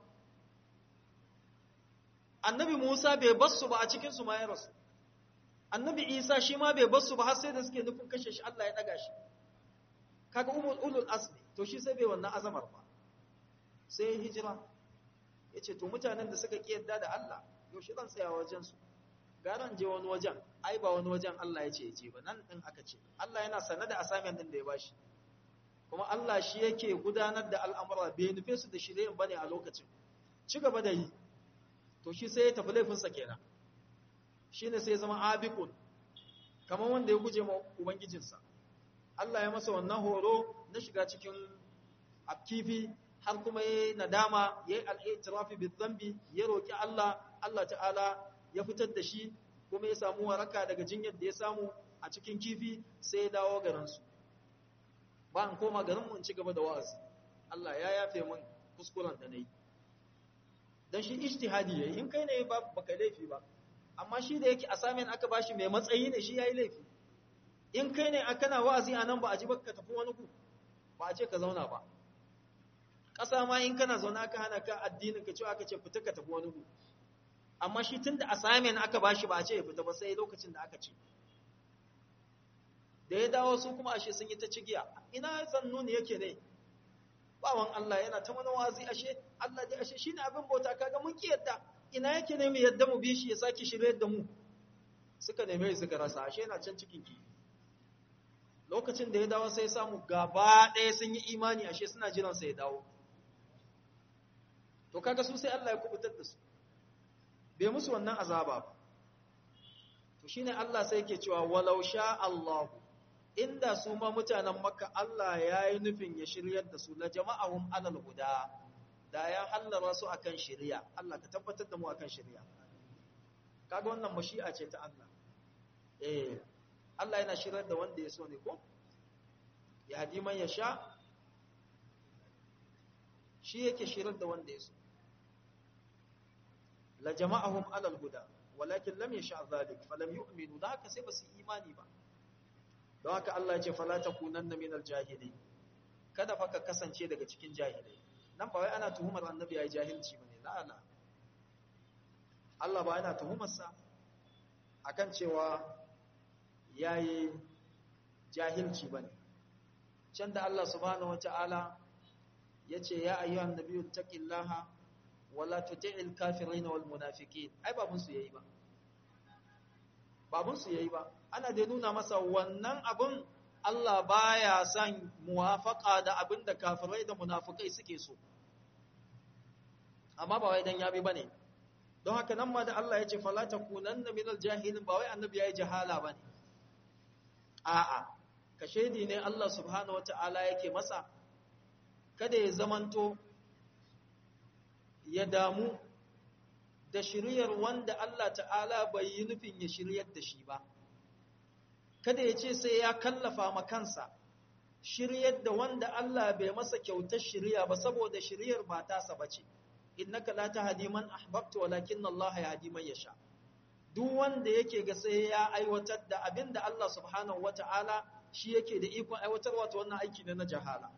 annabi musa bai basu ba a cikin su ma ya rasu annabi isa shi ma bai basu ba har sai da suke nufin kashe shi Allah ya daga shi kaga umul ulul asli to shi sai bai wannan azamar ba sai ya hijira yace to mutanen da suka kiyarda da Allah yaushe zan tsaya wajen su garan je wani wajen ai ba wani wajen Allah ya ce ya je ba nan din aka ce Allah yana sanar da assignment din da ya bashi kuma Allah shi yake gudanar da al'amura bai nufe su da shiryen bane a lokacin ci gaba da yi to shi sai ya tafi laifinsa kenan shine sai ya zama abiqun kamar wanda ya guje ma ubangijinsa Allah ya masa wannan horo na shiga cikin akifi har kuma yayi nadama yayi al-i'tirafi bi dhanbi ya roki Allah Allah ta'ala ya fitar da shi kuma ya samu waraka daga jinyar da ya samu a cikin kifi sai ya dawo garinsu ba an koma garinmu in ci gaba da wa'azi Allah ya yafe min kuskuren da na yi don shi ijtihadi yayi in kai ne ba baka laifi ba amma shi da yake assignment aka bashi mai matsayi ne shi yayi laifi in kai ne kana wa'azi anan ba a ji baka tafi wani ku ba a ce ka zauna ba ƙasa ma in kana zauna aka hana ka addinin ka cewa aka ce fita ka tafi wani ku amma shi tun da assignment aka bashi ba a ce ya fita ba sai lokacin da aka ce da ya dawo su kuma ashe sun yi ta cigiya ina zannuni yake ne bawan Allah yana ta mana wazi ashe Allah dai ashe shine abin bauta kaga mun ki yadda ina yake ne mu yadda mu bi shi ya saki shirye da mu suka neme suka rasa ashe yana can cikin ki lokacin da ya dawo sai samu gaba ɗaya sun yi imani ashe suna jiran sa ya dawo to kaga su sai Allah ya kubutar da su bai musu wannan azaba ba to shine Allah sai yake cewa walau sha Allah inda su ma mutanen Makka Allah ya yi nufin ya shiryar da su la jama'ahum alal huda da ya hallara su akan shari'a Allah ka tabbatar da mu akan shari'a kaga wannan mashi'a ce ta Allah eh Allah yana shiryar da wanda ya so ne ko ya hadi man ya sha shi yake shiryar da wanda ya so la jama'ahum alal huda walakin lam yasha zalik falam yu'minu da haka sai basu imani ba don haka Allah ya ce fala takunanna minal jahilin kada fa ka kasance daga cikin jahilai nan ba wai ana tuhumar annabi yayi jahilci bane la la Allah ba yana tuhumar sa akan cewa yayi jahilci bane can da Allah subhanahu wataala yace ya ayyuhan nabiyyu taqillaha wala tuti'il kafirin wal munafiqin ai babun su yayi ba babun su yayi ba ana da nuna masa wannan abun Allah baya son muwafaqa da abin da kafirai da munafikai suke so amma ba wai dan yabi bane don haka nan ma da Allah ya ce fala takunanna minal jahilin ba wai annabi yayi jahala bane a'a kashedi ne Allah subhanahu wataala yake masa kada ya zamanto ya damu da shiryar wanda Allah ta'ala bai yi nufin ya shiryar da shi ba. Kada ya ce sai ya kallafa ma kansa shiryar da wanda Allah bai masa kyautar shirya ba saboda shiryar ba tasa ba ce. Innaka la tahdi man ahbabta walakin Allah yahdi man yasha. Duk wanda yake ga sai ya aiwatar da abin da Allah subhanahu wata'ala shi yake da ikon aiwatarwa ta wannan aiki ne na jahala.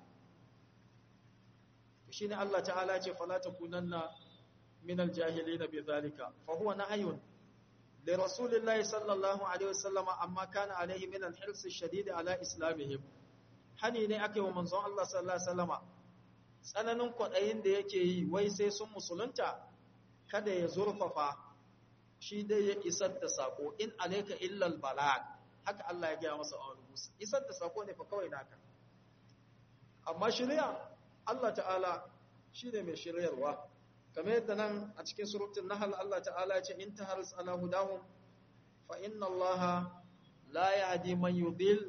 shine Allah ta'ala ce fala takunanna minal jahilin bi zalika fa huwa nahyun li rasulillahi sallallahu alaihi wasallam amma kana alaihi min al-hirs ash-shadid ala islamihim hani ne ake wa manzon Allah sallallahu alaihi wasallama tsananin kwadayin da yake yi wai sai sun musulunta kada ya zurfafa shi dai ya isar da sako in alayka illa al-balag haka Allah ya gaya masa a rubuce isar da sako ne fa kawai naka amma shari'a Allah ta'ala shi ne mai shiryarwa kamar yadda nan a cikin surutun nahal Allah ta'ala ce in ta haris ala hudahum fa inna Allah la yahdi man yudil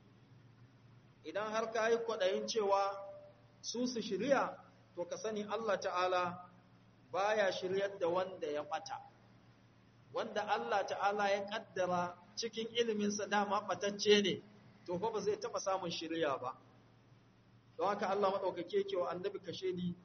idan har ka yi kwaɗayin cewa su su shirya to ka sani Allah ta'ala baya shiryar da wanda ya ɓata wanda Allah ta'ala ya ƙaddara cikin iliminsa dama ɓatacce ne to fa ba zai taɓa samun shirya ba don haka Allah maɗaukake ke wa annabi kashe ni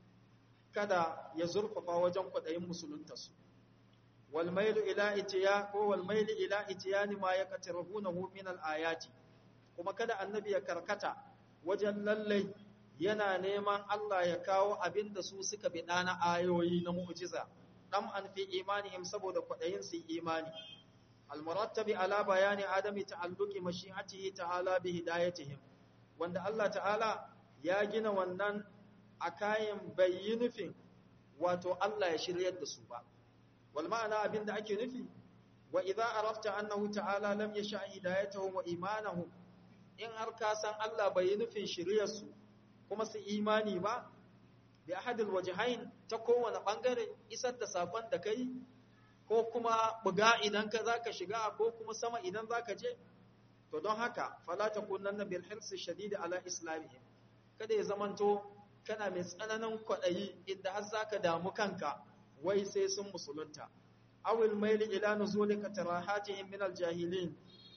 kada ya zurfafa wajen kwaɗayin musuluntarsu walmailu ila itiya ko walmailu ila itiyani ma ya qatirahunahu min al-ayati kuma kada annabi ya karkata wajen lallai yana neman Allah ya kawo abin da su suka biɗa na ayoyi na mu'jiza dan an fi imanihim saboda kwaɗayin su imani al-murattabi ala bayani adami ta'alluqi mashi'atihi ta'ala bi hidayatihim wanda Allah ta'ala ya gina wannan a kayan bayyi nufin wato Allah ya shiryar da su ba wal ma'ana abinda ake nufi wa idza arafta annahu ta'ala lam yasha hidayatuhum wa imanahum in har ka san Allah bai yi nufin shiryar su kuma su imani ba bi ahadil wajhain ta kowane bangare isar da sakon da kai ko kuma buga idan ka zaka shiga ko kuma sama idan zaka je to don haka fala takunanna bil hirsi shadid ala islamihim kada ya zamanto kana mai tsananin kwaɗayi inda har za ka damu kanka wai sai sun musulunta awil maili ila nuzulika tarahatihim min aljahilin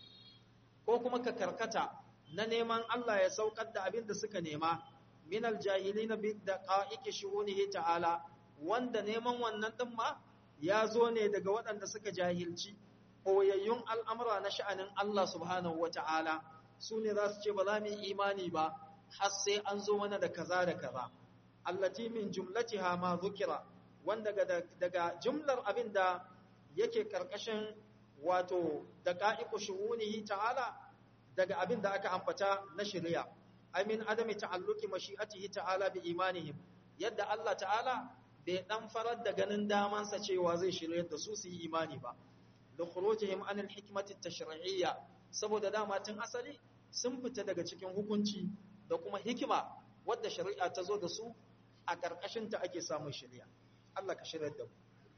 ko kuma ka karkata na neman Allah ya saukar da abin da suka nema min aljahilin bi daqa'iqi shuhunihi ta'ala wanda neman wannan din ma ya zo ne daga waɗanda suka jahilci koyayyun al'amura na sha'anin Allah subhanahu wata'ala su ne za su ce ba za mu yi imani ba har sai an zo mana da kaza da kaza allati min jumlatiha ma zukira wanda daga jumlar abin da yake karkashin wato daqa'iqu shuhunihi ta'ala daga abin da aka ambata na shari'a amin adami ta'alluqi mashi'atihi ta'ala bi imanihim yadda Allah ta'ala bai dan farar da ganin damansa cewa zai shiryar da su su yi imani ba da khurujihim anil hikmati tashri'iyya saboda dama tun asali sun fita daga cikin hukunci da kuma hikima wadda shari'a ta zo da su a ƙarƙashinta ake samun shari'a Allah ka shirya da mu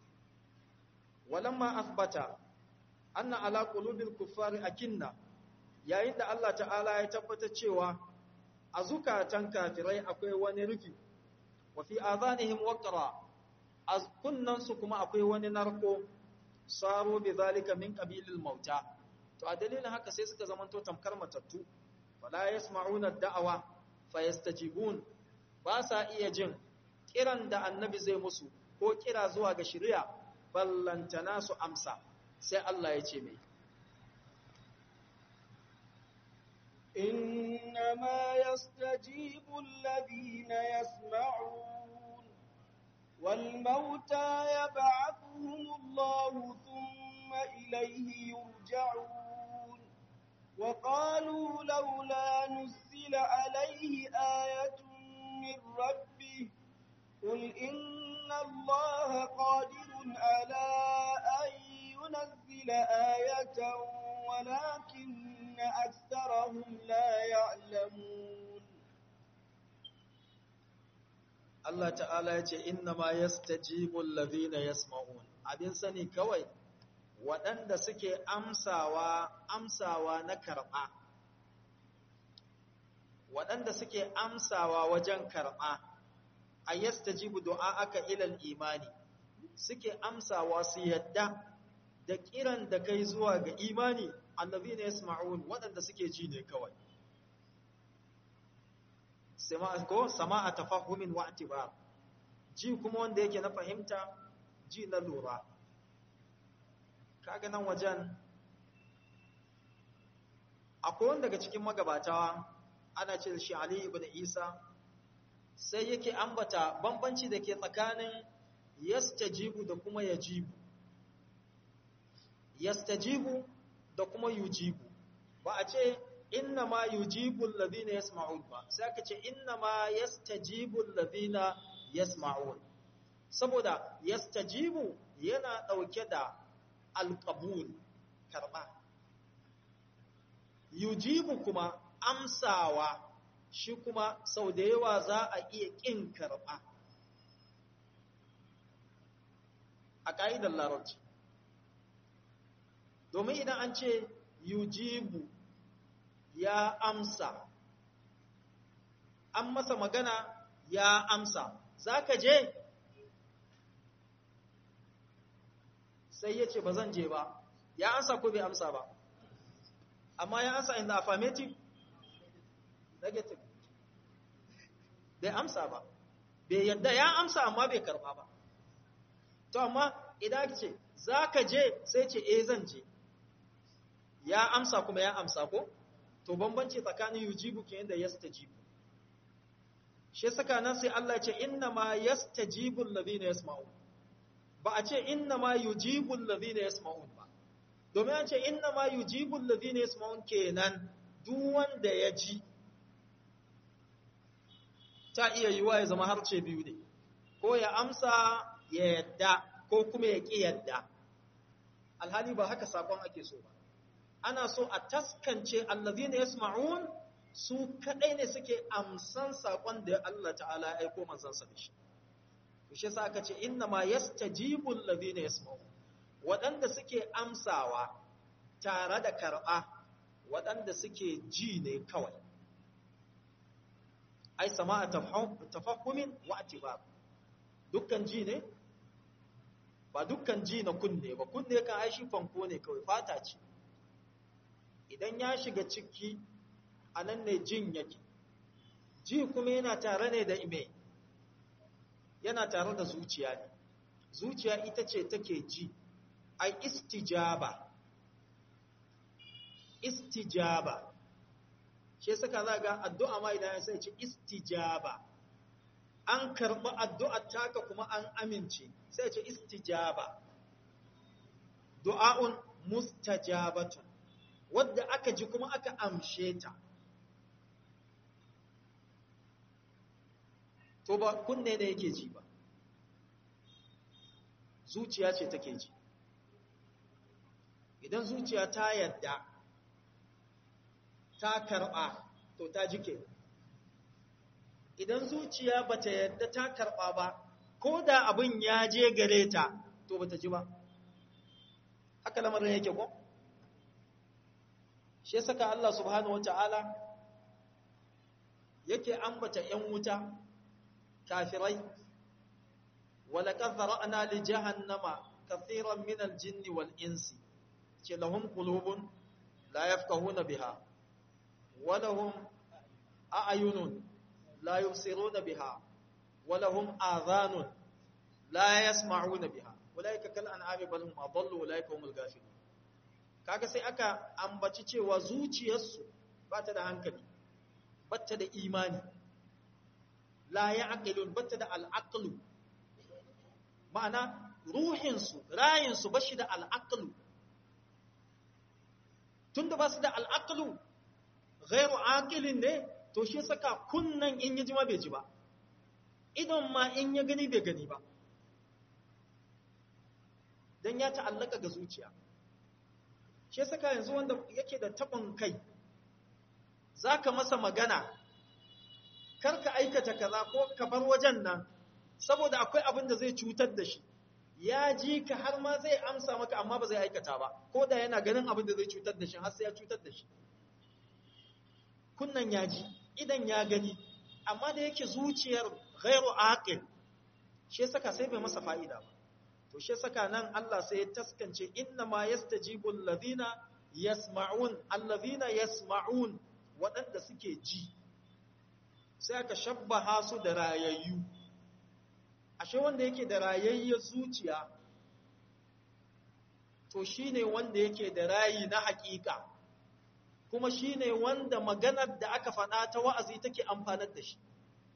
walamma asbata anna ala qulubil kuffari akinna yayin da Allah ta'ala ya tabbata cewa a zukatan kafirai akwai wani rufi wa fi adhanihim waqra a kunnan su kuma akwai wani narko saro bi zalika min qabilil mauta to a dalilin haka sai suka zamanto tamkar matattu fala yasma'una da'awa fayastajibun ba sa iya jin kiran da annabi zai musu ko kira zuwa ga shari'a ballantana su amsa sai Allah ya ce mai إنما يستجيب الذين يسمعون والموتى يبعثهم الله ثم إليه يرجعون وقالوا لولا نزل عليه آية من ربه قل إن الله قادر على أن ينزل آية ولكن أكثرهم لا يعلمون Allah ta'ala ya ce inna ma yastajibu allazina yasma'un abin sani kawai waɗanda suke amsawa amsawa na karɓa waɗanda suke amsawa wajen karɓa a yastajibu du'a'aka ilal imani suke amsawa su yadda da kiran da kai zuwa ga imani allazina yasma'un waɗanda suke ji ne kawai sama'a ko sama'a tafahumin wa atibar ji kuma wanda yake na fahimta ji na lura kaga nan wajen akwai wanda daga cikin magabatawa ana ce shi Ali ibn Isa sai yake ambata bambanci da ke tsakanin yastajibu da kuma yajibu yastajibu da kuma yujibu ba a ce inna ma yujibu alladhina yasma'un ba sai aka ce inna ma yastajibu alladhina yasma'un saboda yastajibu yana dauke da alqabul karba yujibu kuma amsawa shi kuma sau da yawa za a iya ƙin karɓa a ƙa'idar larabci domin idan an ce yujibu ya amsa an masa magana ya amsa za ka je sai ya ce ba zan je ba ya amsa ko bai amsa ba amma ya amsa in the affirmative negative bai amsa ba bai yadda ya amsa amma bai karba ba to amma idan ce za ka je sai ce eh zan je ya amsa kuma ya amsa ko to bambanci tsakanin yujibu ke yadda yastajibu shi saka nan sai Allah ce inna ma yastajibu alladhina yasma'un ba a ce inna ma yujibu alladhina yasma'un ba domin an ce inna ma yujibu alladhina yasma'un kenan duk wanda ya ji ta iya yiwa ya zama harce biyu ne ko ya amsa ya yadda ko kuma ya ƙi yadda alhali ba haka sakon ake so ba ana so a taskance allazina yasma'un su kadai ne suke amsan sakon da Allah ta'ala ya aiko manzansa da shi shi sa aka ce inna ma yastajibu allazina yasma'un waɗanda suke amsawa tare da karɓa waɗanda suke ji ne kawai ai sama'a tafahhumin wa atibab dukkan ji ne ba dukkan ji na kunne ba kunne kan ai shi fanko ne kawai fata ce idan ya shiga ciki a nan ne jin yake ji kuma yana tare ne da ime yana tare da zuciya ne zuciya ita ce take ji ai istijaba istijaba shi saka za ga addu'a ma idan ya sai ce istijaba an karɓi addu'ar taka kuma an amince sai ce istijaba du'a'un mustajabatun wadda aka ji kuma aka amshe ta to ba kunne ne yake ji ba zuciya ce take ji idan zuciya ta yadda ta karɓa to ta jike idan zuciya bata yadda ta karɓa ba ko da abin ya je gare ta to bata ji ba haka lamarin yake ko shi saka Allah subhanahu wata'ala yake ambata ‘yan wuta kafirai ولقد ذرأنا لجهنم كثيرا من الجن والإنس لهم قلوب لا يفقهون بها ولهم أعين لا يبصرون بها ولهم آذان لا يسمعون بها أولئك كالأنعام بل هم أضل أولئك هم الغافلون kaga sai aka ambaci cewa zuciyarsu ba ta da hankali ba ta da imani la ya aqilun ba ta da al'aqlu ma'ana ruhinsu rayinsu ba shi da al'aqlu tunda ba su da al'aqlu ghairu aqilin ne to shi saka kunnan in ya ji ma bai ji ba idan ma in ya gani bai gani ba dan ya ta'allaka ga zuciya shi saka yanzu wanda yake da tabon kai zaka masa magana karka aikata kaza ko ka bar wajen nan saboda akwai abin da zai cutar da shi ya ji ka har ma zai amsa maka amma ba zai aikata ba ko da yana ganin abin da zai cutar da shi har sai ya cutar da shi kunnan ya ji idan ya gani amma da yake zuciyar ghairu aqil shi saka sai bai masa fa'ida ba to shi saka nan Allah sai ya taskance inna ma yastajibu alladhina yasma'un alladhina yasma'un waɗanda suke ji sai aka shabbaha su da rayayyu ashe wanda yake da rayayyar zuciya to shine wanda yake da rayi na hakika kuma shine wanda maganar da aka faɗa ta wa'azi take amfanar da shi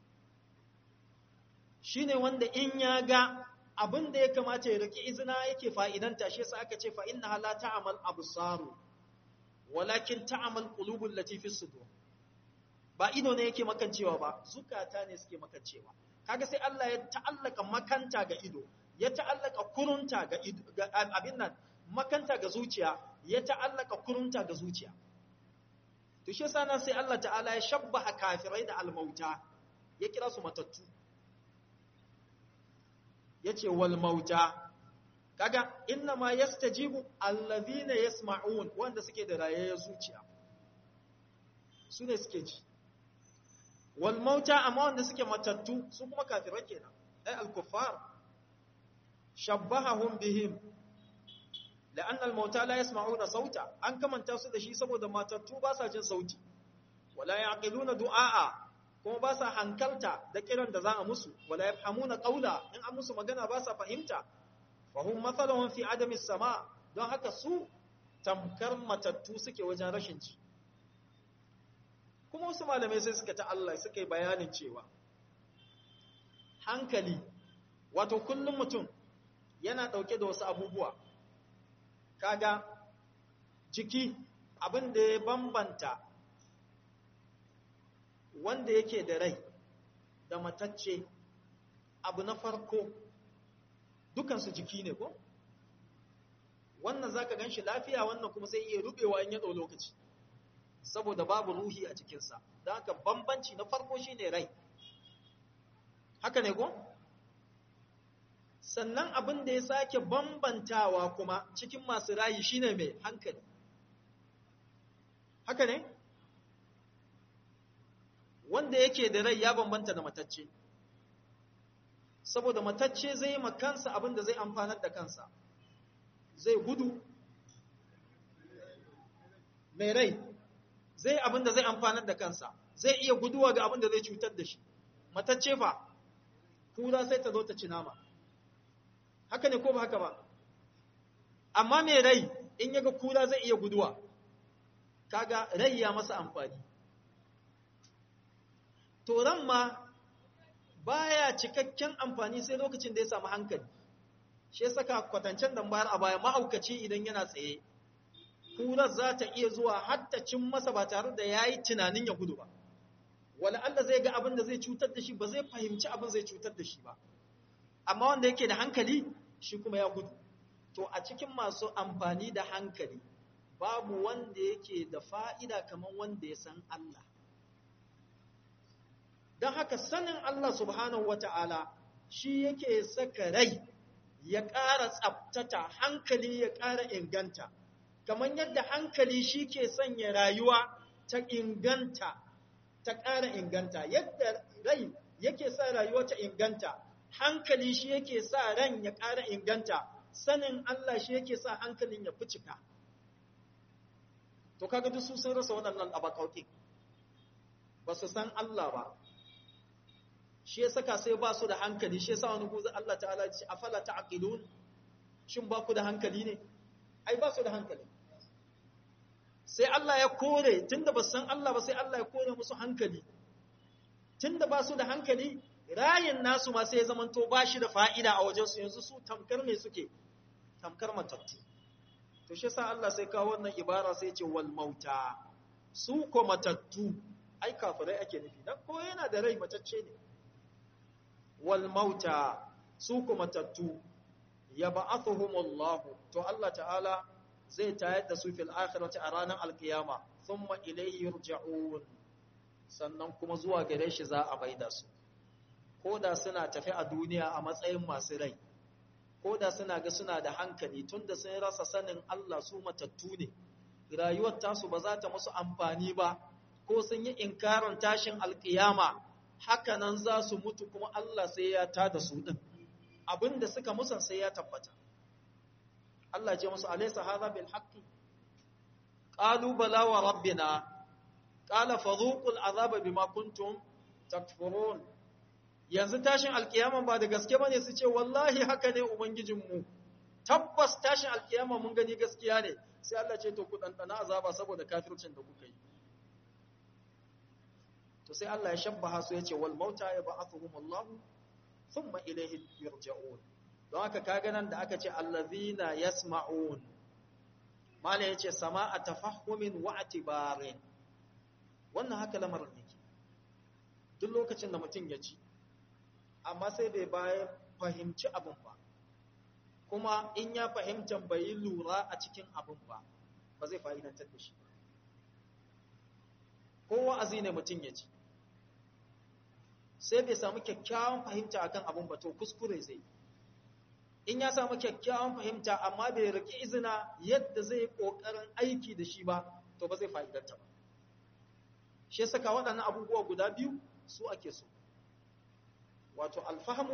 shine wanda in ya ga abin da ya kamata ya riki izina yake fa'idanta shi yasa aka ce fa inna la ta'mal absaru walakin ta'mal qulubul lati fi sudur ba ido ne yake makancewa ba zukata ne suke makancewa kaga sai Allah ya ta'allaka makanta ga ido ya ta'allaka kurunta ga ido ga abin nan makanta ga zuciya ya ta'allaka kurunta ga zuciya to shi yasa nan sai Allah ta'ala ya shabbaha kafirai da almauta ya kira su matattu yace wal mauta kaga inna ma yastajibu allazina yasma'un wanda suke da rayayyar zuciya su ne suke ji wal mauta amma wanda suke matattu su kuma kafirai kenan ai al kuffar shabbahahum bihim la'anna al mauta la yasma'una sauta an kamanta su da shi saboda matattu ba sa jin sauti wala yaqiluna du'a kuma ba sa hankalta da kiran da za a musu wala yafhamuna qawla in an musu magana ba sa fahimta fahum mathalun fi adami sama don haka su tamkar matattu suke wajen rashin ci kuma wasu malamai sai suka ta Allah suka yi bayanin cewa hankali wato kullum mutum yana dauke da wasu abubuwa kaga jiki abin da ya bambanta wanda yake da rai da matacce abu na farko dukansu jiki ne ko wannan zaka ganshi lafiya wannan kuma sai iya rubewa in ya dau lokaci saboda babu ruhi a cikinsa don haka bambanci na farko shine rai haka ne ko sannan abin da ya sake bambantawa kuma cikin masu rayi shine mai hankali haka ne wanda yake da rai ya bambanta da matacce saboda matacce zai ma kansa abin da zai amfanar da kansa zai gudu mai rai zai abin da zai amfanar da kansa zai iya guduwa ga abin da zai cutar da shi matacce fa kura sai ta zo ta ci nama haka ne ko ba haka ba amma mai rai in yaga kura zai iya guduwa kaga rai ya masa amfani to ran ma baya cikakken amfani sai lokacin da ya samu hankali shi saka kwatancen da bayar a baya mahaukaci idan yana tsaye kurar za ta iya zuwa har ta cin masa ba tare da ya yi tunanin ya gudu ba wala Allah zai ga abin da zai cutar da shi ba zai fahimci abin zai cutar da shi ba amma wanda yake da hankali shi kuma ya gudu to a cikin masu amfani da hankali babu wanda yake da fa'ida kamar wanda ya san Allah don haka sanin Allah subhanahu wa ta'ala shi yake saka rai ya ƙara tsabtata hankali ya ƙara inganta kamar yadda hankali shi ke sanya rayuwa ta inganta ta ƙara inganta yadda rai yake sa rayuwa ta inganta hankali shi yake sa ran ya ƙara inganta sanin Allah shi yake sa hankalin ya fi cika to kaga duk su sun rasa waɗannan abakauƙin ba su san Allah ba shi ya saka sai ba su da hankali shi ya sa wani guzu Allah ta'ala ce afala ta'qilun shin ba ku da hankali ne ai ba su da hankali sai Allah ya kore tunda ba san Allah ba sai Allah ya kore musu hankali tunda ba su da hankali rayin nasu ma sai ya zamanto ba shi da fa'ida a wajensu yanzu su tamkar me suke tamkar matattu to shi sa Allah sai kawo wannan ibara sai ce wal mauta su ko matattu ai kafirai ake nufi dan ko yana da rai matacce ne wal mauta su ko matattu yab'athuhumullahu to Allah ta'ala zai tayar da su fil akhirati a ranar alkiyama thumma ilayhi yurja'un sannan kuma zuwa gare shi za a maida su ko da suna tafi a duniya a matsayin masu rai ko da suna ga suna da hankali tunda sun rasa sanin Allah su matattu ne rayuwar tasu ba za ta musu amfani ba ko sun yi inkarin tashin alkiyama haka nan za su mutu kuma Allah sai ya tada su din abinda suka musan sai ya tabbata Allah ce musu alaysa hadha bil haqqi qalu bala wa rabbina qala fadhuqul azaba bima kuntum takfurun yanzu tashin alkiyama ba da gaske bane su ce wallahi haka ne ubangijinmu tabbas tashin alkiyama mun gani gaskiya ne sai Allah ce to ku dandana azaba saboda kafircin da kuka yi to sai Allah ya shabbaha su yace wal mauta yab'athuhum Allah thumma ilayhi yurja'un don haka kaga nan da aka ce allazina yasma'un mala yace sama'a tafahhumin wa atibarin wannan haka lamarin yake duk lokacin da mutum ya ci amma sai bai bayan fahimci abin ba kuma in ya fahimta bai yi lura a cikin abin ba ba zai fa'idantar da shi ko wa'azi ne mutum ya ci sai bai samu kyakkyawan fahimta akan abin ba to kuskure zai in ya samu kyakkyawan fahimta amma bai riki izina yadda zai kokarin aiki da shi ba to ba zai fa'idanta ba shi saka waɗannan abubuwa guda biyu su ake so wato alfahamu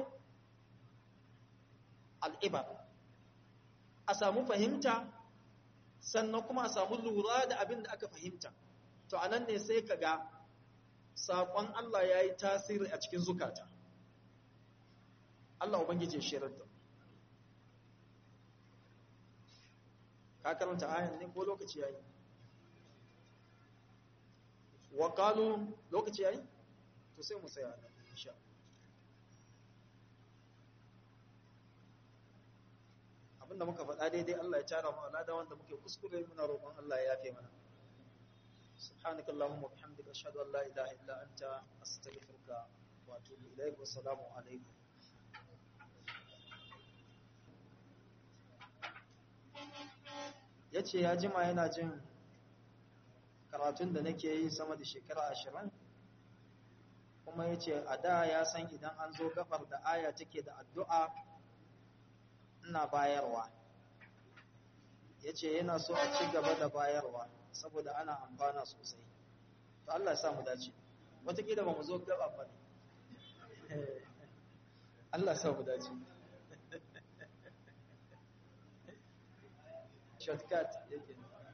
al'ibar a samu fahimta sannan kuma a samu lura da abin da aka fahimta to anan ne sai ka ga saƙon Allah ya yi tasiri a cikin zukata Allah Ubangiji shirar da ka karanta ayan ne ko lokaci yayi wa qalu lokaci yayi to sai mu tsaya nan insha abinda muka faɗa daidai Allah ya tara mu alada wanda muke kuskure muna roƙon Allah ya yafe mana سبحانك اللهم وبحمدك أشهد أن لا إله إلا أنت أستغفرك وأتوب إليك والسلام عليكم ya ce ya jima yana jin karatun da nake yi sama da shekara ashirin kuma ya ce a da ya san idan an zo gafar da aya take da addu'a ina bayarwa ya ce yana so a ci gaba da bayarwa saboda ana amfana sosai to Allah ya samu dace watakila ba mu zo gaba ba ne Allah ya samu dace shortcut yake